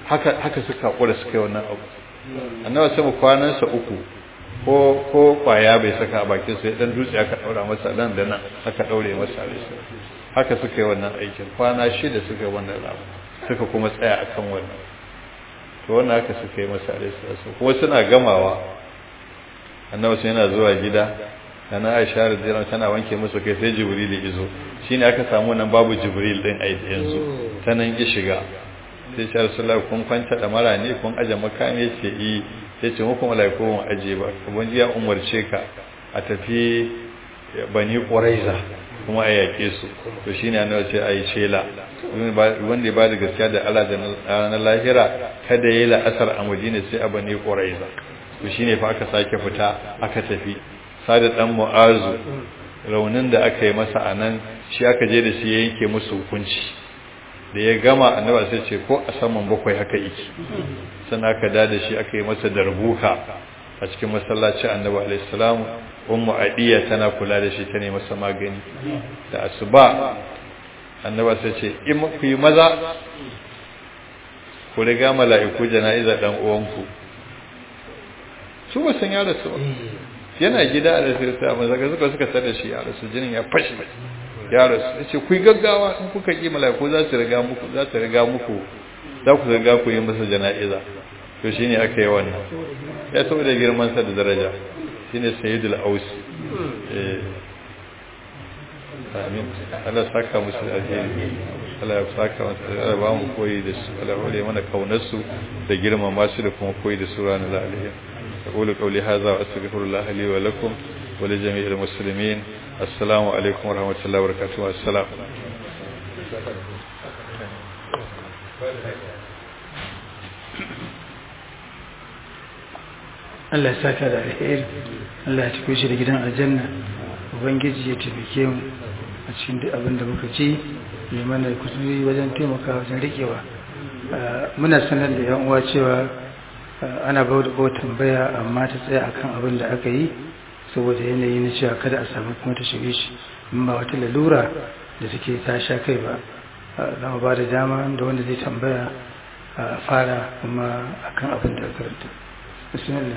haka haka suka kura suka yi wannan abu annabi sai kwanansa uku ko ko kwaya bai saka a bakin sai dan dutse aka daura masa nan da nan aka daure masa alisa haka suka yi wannan aikin kwana shida suka yi wannan abu suka kuma tsaya akan wannan to wannan haka suka yi masa alisa kuma suna gamawa annabi sai yana zuwa gida ana Aisha radiyallahu tana wanke musu kai sai Jibril ya izo shine aka samu nan babu Jibril din a yanzu tanan ki shiga sai ce Rasulullah kun kwanta da mara ne kun aje makami yace yi sai ce muku malaiku mun aje ba ubangiji ya umarce ka a tafi bani Quraiza kuma a yake su to shine annabi sai ayi shela wanda ya ba da gaskiya da Allah da na lahira kada yayi la'asar a Madina sai a bani Quraiza to shine fa aka sake fita aka tafi sada dan mu'azu raunin da aka yi masa anan shi aka je da shi ya yanke musu hukunci da ya gama annaba sai ce ko a saman bakwai haka yake sannan aka da da shi aka yi masa darbuka a cikin masallacin annabi alaihi salam ummu adiya tana kula da shi ta ne masa magani da asuba annaba sai ce in ku yi maza ku riga mala'iku jana'iza dan uwanku su ba san ya rasu ba yana gida a rasu ta amma zaka suka suka tsada shi a rasu jinin ya fashi ya rasu yace ku gaggawa in kuka ki malaiku za su riga muku za su riga muku za ku riga ku yi masa jana'iza to shine aka yi wannan ya saboda girman sa da daraja shine sayyidul aus eh amin Allah saka musu alheri Allah ya saka musu Allah ba mu koyi da su Allah hore mana kaunar su da girmama su da kuma koyi da su ranar alheri أقول قولي هذا وأستغفر الله لي ولكم ولجميع المسلمين السلام عليكم ورحمة الله وبركاته السلام Allah ya saka da alheri Allah ya tafi shi da gidan aljanna ubangiji ya taimake mu a cikin duk abin da muka ci ya mana kusuri wajen taimaka wajen rikewa muna sanar da yan uwa cewa ana bauta ko tambaya amma ta tsaya akan abin da aka yi saboda yanayi na cewa kada a samu kuma ta shige shi in ba wata lalura da take ta sha kai ba za mu ba da dama da wanda zai tambaya a fara kuma akan abin da karanta bismillah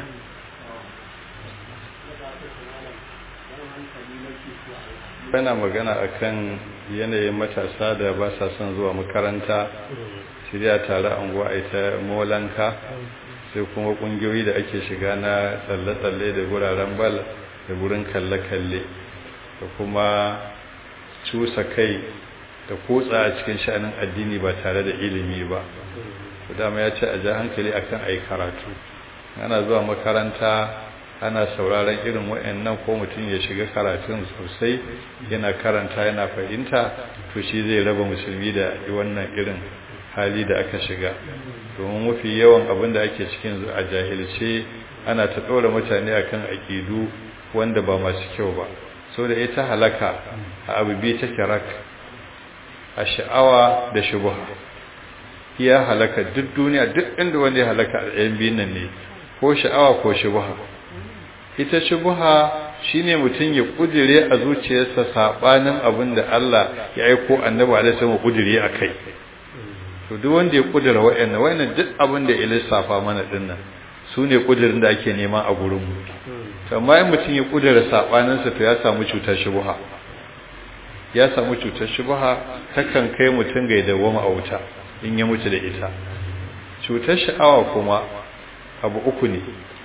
bana magana akan yanayin matasa da ba sa son zuwa makaranta shirya tare anguwa a ita molanka sai kuma kungiyoyi da ake shiga na tsalle-tsalle da guraren bal da gurin kalle-kalle da kuma cusa kai da kotsa a cikin sha'anin addini ba tare da ilimi ba dama ya ce a ja hankali akan ai karatu ana zuwa makaranta ana sauraron irin waɗannan ko mutum ya shiga karatun sosai yana karanta yana fahimta to shi zai raba musulmi da wannan irin hali da aka shiga domin mafi yawan abin da ake cikin a jahilce ana ta ɗora mutane akan aƙidu wanda ba masu kyau ba so da ita halaka a abu biyu take rak a sha'awa da shubuha iya halaka duk duniya duk inda wanda ya halaka a ɗayan biyun nan ne ko sha'awa ko shubuha ita shubuha shine mutum ya kudire a zuciyarsa sabanin abin da Allah ya aiko annabi alaihi wasallam kudire akai to duk wanda ya kudura wayannan wayannan duk abin da ya lissafa mana dinnan sune kudirin da ake nema a gurin mu to amma in mutum ya kudura sabanin sa to ya samu cutar shubuha ya samu cutar shubuha takan kai mutum ga dawoma a wuta in ya mutu da ita cutar sha'awa kuma abu uku ne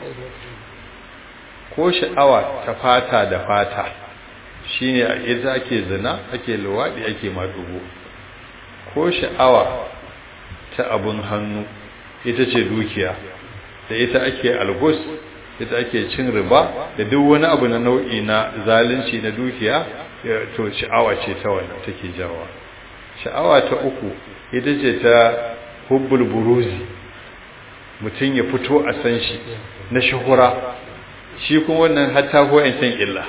ko sha'awa ta fata da fata shine a ita ake zina ake luwaɗi ake madugo ko sha'awa ta abun hannu ita ce dukiya da ita ake algus ita ake cin riba da duk wani abu na nau'i na zalunci na dukiya to sha'awa ce ta wannan take jawa sha'awa ta uku ita ce ta hubbul buruzi mutum ya fito a san shi na shuhura shi kuma wannan hatta ko yan san illa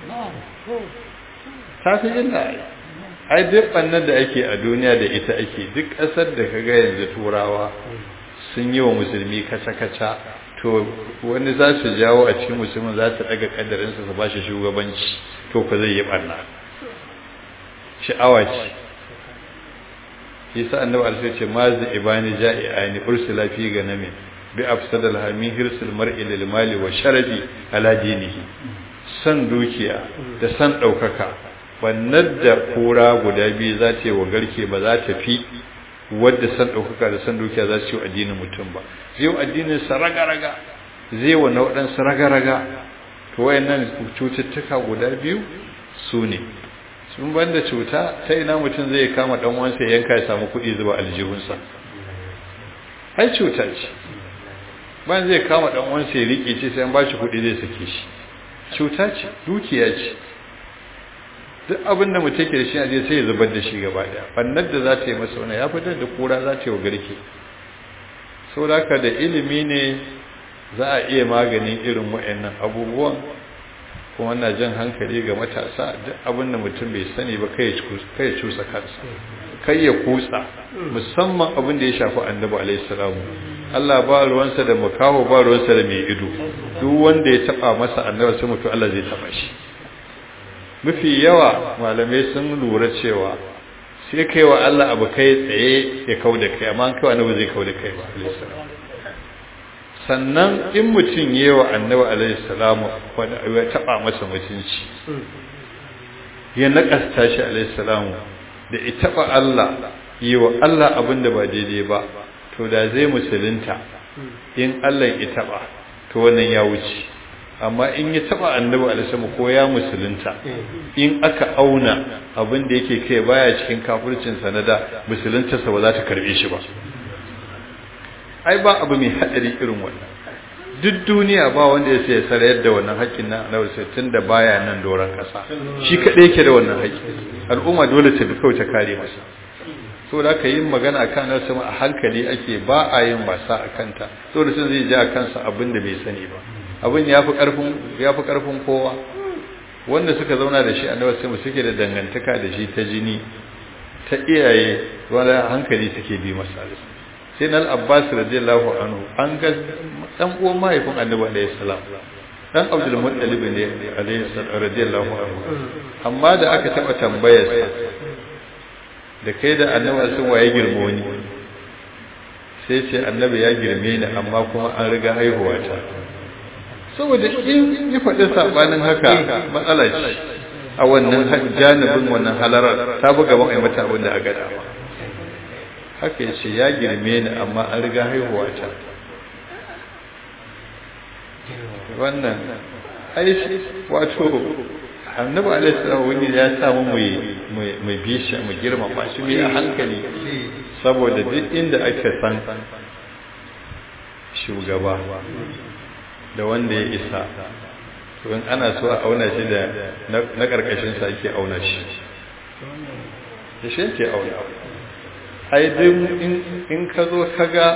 ta fi illa ai duk bannan da ake a duniya da ita ake duk ƙasar da kaga yanzu turawa sun yi wa musulmi kaca-kaca to wani za su jawo a cikin musulmin za su daga kadarinsa su ba shi shugabanci to ku zai yi barna sha'awa ce yasa annabi alaihi ce ma zai ibani ja'i'ani ursila fi ganami bi afsadal hamin hirsul mar'i lil mali wa sharafi ala dinihi san dukiya da san daukaka wannan da kura guda biyu za ta yi wa garke ba za ta fi wadda san daukaka da san dukiya za su yi addinin mutum ba zai yi addinin sa raga-raga zai wa na waɗansu raga-raga to wayannan cututtuka guda biyu su ne sun banda cuta ta ina mutum zai kama dan wansa ya yanka ya samu kuɗi zuba aljihunsa ai cuta ce ban zai kama dan wansa ya rike ce sai an ba shi kuɗi zai sake shi cuta ce dukiya ce duk abin da mutum ke da shi a je sai ya zubar da shi gaba daya bannar da za ta yi masa wani ya fitar da kura za ta yi wa garke saboda haka da ilimi ne za a iya maganin irin wa'annan abubuwan kuma na jan hankali ga matasa duk abin da mutum bai sani ba kai ya cusa kansa kai ya kutsa musamman abin da ya shafi annabi alaihi salamu Allah ba ruwansa da makaho ba ruwansa da mai ido duk wanda ya taba masa annabi sai mutu Allah zai taba shi mafi yawa malamai sun lura cewa sai kai wa Allah abu kai tsaye ya kauda kai amma kai annabi zai kauda kai ba alaihi salamu sannan in mutum yi wa annabi alaihi salamu ya taba masa mutunci ya nakasta shi alaihi salamu da ya taba Allah yi wa Allah abin da ba daidai ba to da zai musulunta in Allah ya taba to wannan ya wuce amma in ya taba annabi alaihi salamu ko ya musulunta in aka auna abin da yake kai baya cikin kafircin sanada musuluntarsa ba za ta karbe shi ba ai ba abu mai hadari irin wannan duk duniya ba wanda ya sai sarayar da wannan haƙƙin na annabi sai tunda baya nan doron ƙasa shi kadai yake da wannan haƙƙi al'umma dole ta bi kawai ta kare masa so da ka yi magana akan nan sama a hankali ake ba a yin wasa a kanta so da sun zai ji a kansa abin da bai sani ba abin ya fi ƙarfin ya fi ƙarfin kowa wanda suka zauna da shi annabi sai suke da dangantaka da shi ta jini ta iyaye wanda hankali suke bi masa sai na abbas radiyallahu anhu an ga dan uwan mahaifin annabi alayhi salam dan abdul muttalib ne alayhi salam radiyallahu anhu amma da aka taba tambayar sa da kai da annabi sun waye girmo ni sai ce annabi ya girme ni amma kuma an riga haihuwa ta saboda in yi faɗi sabanin haka matsala ce a wannan janibin wannan halarar ta buga ban ai mata abin da aka dama haka ya ce ya girme ni amma an riga haihuwa ta wannan aishi wato annabi alaihissalam wani ya samu mai bisha mu girmama shi mai a hankali saboda duk inda aka san shugaba da wanda ya isa to in ana so a auna shi da na karkashin sa ake auna shi da shi yake auna ai duk in ka zo ka ga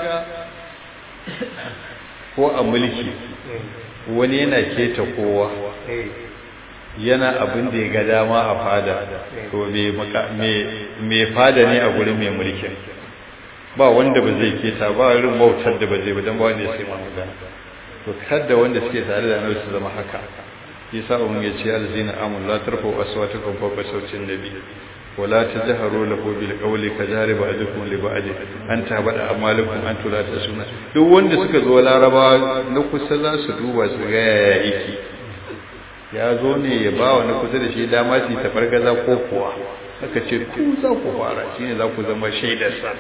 ko a mulki wani yana keta kowa yana abin da ya ga dama a fada to mai fada ne a gurin mai mulkin ba wanda ba zai keta ba irin bautar da ba zai ba don ba wanda ya sai magana to kada wanda suke tare da annabi su zama haka yasa umma ya ce alzina amul la tarfu aswatukum fawqa sawtin nabi ولا تجهروا له بالقول كجهر بعضكم لبعض an tabada amalukum an tura ta suna duk wanda suka zo laraba na kusa za su duba su ga yaya yake ya zo ne ya ba wa na kusa da shi dama su tafargaza ko kuwa aka ce ku za ku fara shine za ku zama shaidarsa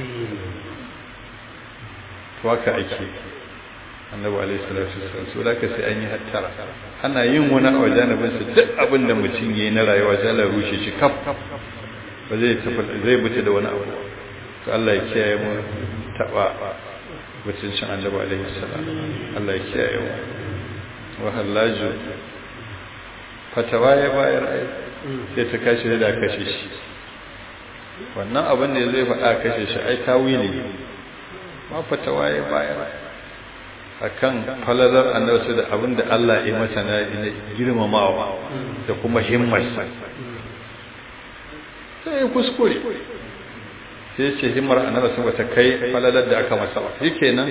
to haka ake annabi alaihi salatu wasallam so da ka sai an yi hattara ana yin wani a wajanibin sa duk abin da mutum yayi na rayuwa sai Allah rushe shi kaf ba zai tafi zai buce da wani abu to Allah ya kiyaye mu taba mutuncin annabi alaihi salam Allah ya kiyaye mu wa halaju fatawa ya bayar ai sai ta kashi da kashe shi wannan abin da zai faɗa kashe shi ai tawili ma fatawa ya bayar akan falalar annabi da abin da Allah ya mata na girmamawa da kuma himmarsa sai ya kuskure sai ce himmar annabi sun wata kai falalar da aka masa ba kenan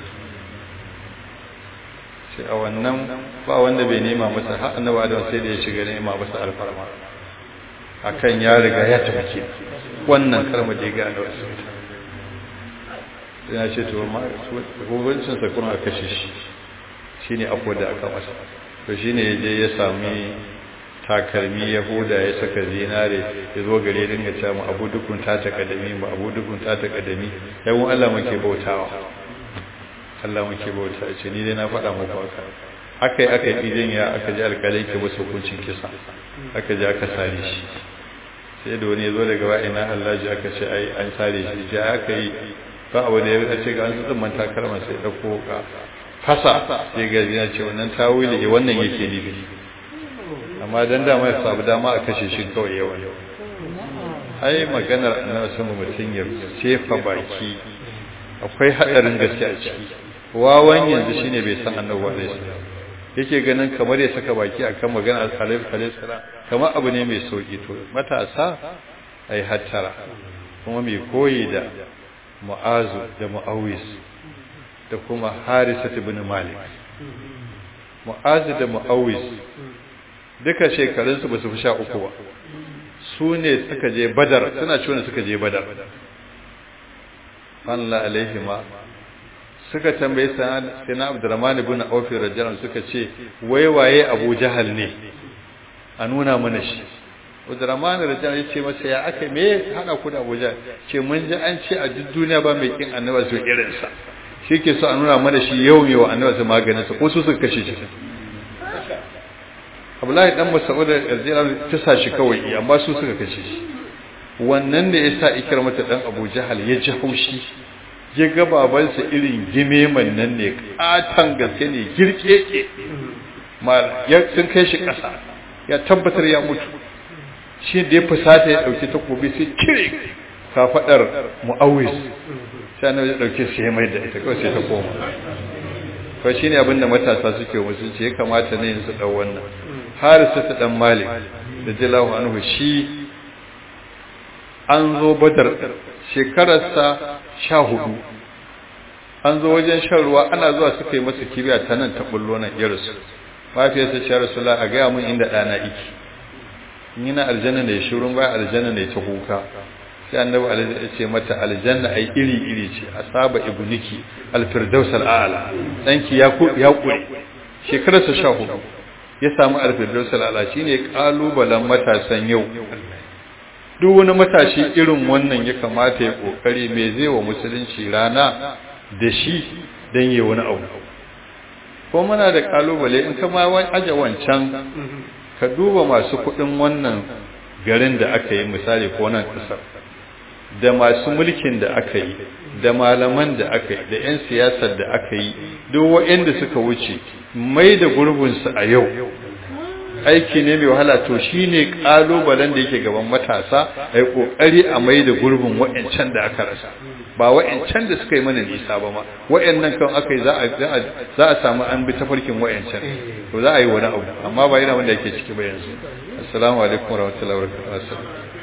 sai a wannan ba wanda bai nema masa har annabi Adam sai da ya shiga nema masa alfarma akan ya riga ya tafi wannan kalmar da ya ga annabi sallallahu ya ce to ma hukuncin sa kuma aka kashe shi shine akwai da aka masa to shine ya je ya sami takalmi ya huda ya saka zinare ya zo gare dinga cewa mu abu dukun ta ta kadami mu abu dukun ta ta kadami yawan Allah muke bautawa Allah muke bauta ce ni dai na faɗa muku haka aka yi aka yi idan ya aka ji alƙalai ke wasu hukuncin kisa aka ji aka sare shi sai da wani ya zo daga wa'ina Allah ji aka ce ai an sare shi ya aka yi ba abu da ya ce ga an su tsimman takalma sai ɗauko ka fasa sai ga ya ce wannan tawili wannan yake nufi amma dan dama ya samu dama a kashe shi kawai yawa ai maganar annabi sama mutum ya sefa baki akwai hadarin gaske a ciki wawan yanzu shine bai san annabi wa alaihi yake ganin kamar ya saka baki akan maganar alaihi alaihi salam kamar abu ne mai sauki to matasa ai hattara kuma mai koyi da mu'azu da mu'awis da kuma harisat ibn malik mu'azu da mu'awis duka shekarunsu ba su fi sha uku ba su ne suka je badar suna ciwon suka je badar Allah alaihi ma suka tambaye sana abdurrahman ibn auf radiyallahu suka ce wai waye abu jahal ne a nuna mana shi abdurrahman radiyallahu ya ce masa ya aka me hada ku da abu jahal ce mun ji an ce a duk duniya ba mai kin annabi su irin sa shi ke so a nuna mana shi yau ne wa annabi su maganin sa ko su suka kashe shi Abdullahi dan Mas'ud radiyallahu ta sa shi kawai amma su suka kashe shi wannan da yasa ikramata dan Abu Jahal ya ji haushi ya ga babansa irin gimeman nan ne katan gaske ne girkeke mal ya sun kai shi kasa ya tabbatar ya mutu shi da ya fusata ya dauki takobi sai kire kafadar Muawis sai annabi ya dauke shi ya mai da ita kawai sai ta koma ko shine abinda matasa suke musu ce ya kamata ne su dau wannan harisa ta dan malik da jalahu anhu shi an zo badar shekararsa sha hudu an zo wajen shan ruwa ana zuwa suka yi masa kibiya ta nan ta bullo nan ya rasu mafiyarsa ce rasulullah a gaya mun inda ɗana iki in yana aljanna ne shirun baya aljanna ne ta huka sai annabi alaihi ya ce mata aljanna ai iri iri ce asaba ibniki alfirdaus al'ala danki ya ya kure shekararsa sha hudu ya samu alfirdaus al'ala shine kalubalen matasan yau duk wani matashi irin wannan ya kamata ya kokari me zai wa musulunci rana da shi dan yi wani abu ko muna da kalubale in kama aje wancan ka duba masu kudin wannan garin da aka yi misali ko nan kasar da masu mulkin da aka yi da malaman da aka yi da 'yan siyasar da aka yi duk waɗanda suka wuce mai da gurbinsu a yau aiki ne mai wahala to shi ne ƙalubalen da yake gaban matasa a yi ƙoƙari a mai da gurbin waɗancan da aka rasa ba waɗancan da suka yi mana nisa ba ma waɗannan kan aka yi za a samu an bi tafarkin waɗancan to za a yi wani abu amma ba yana wanda yake ciki ba yanzu assalamu alaikum warahmatullahi wabarakatuh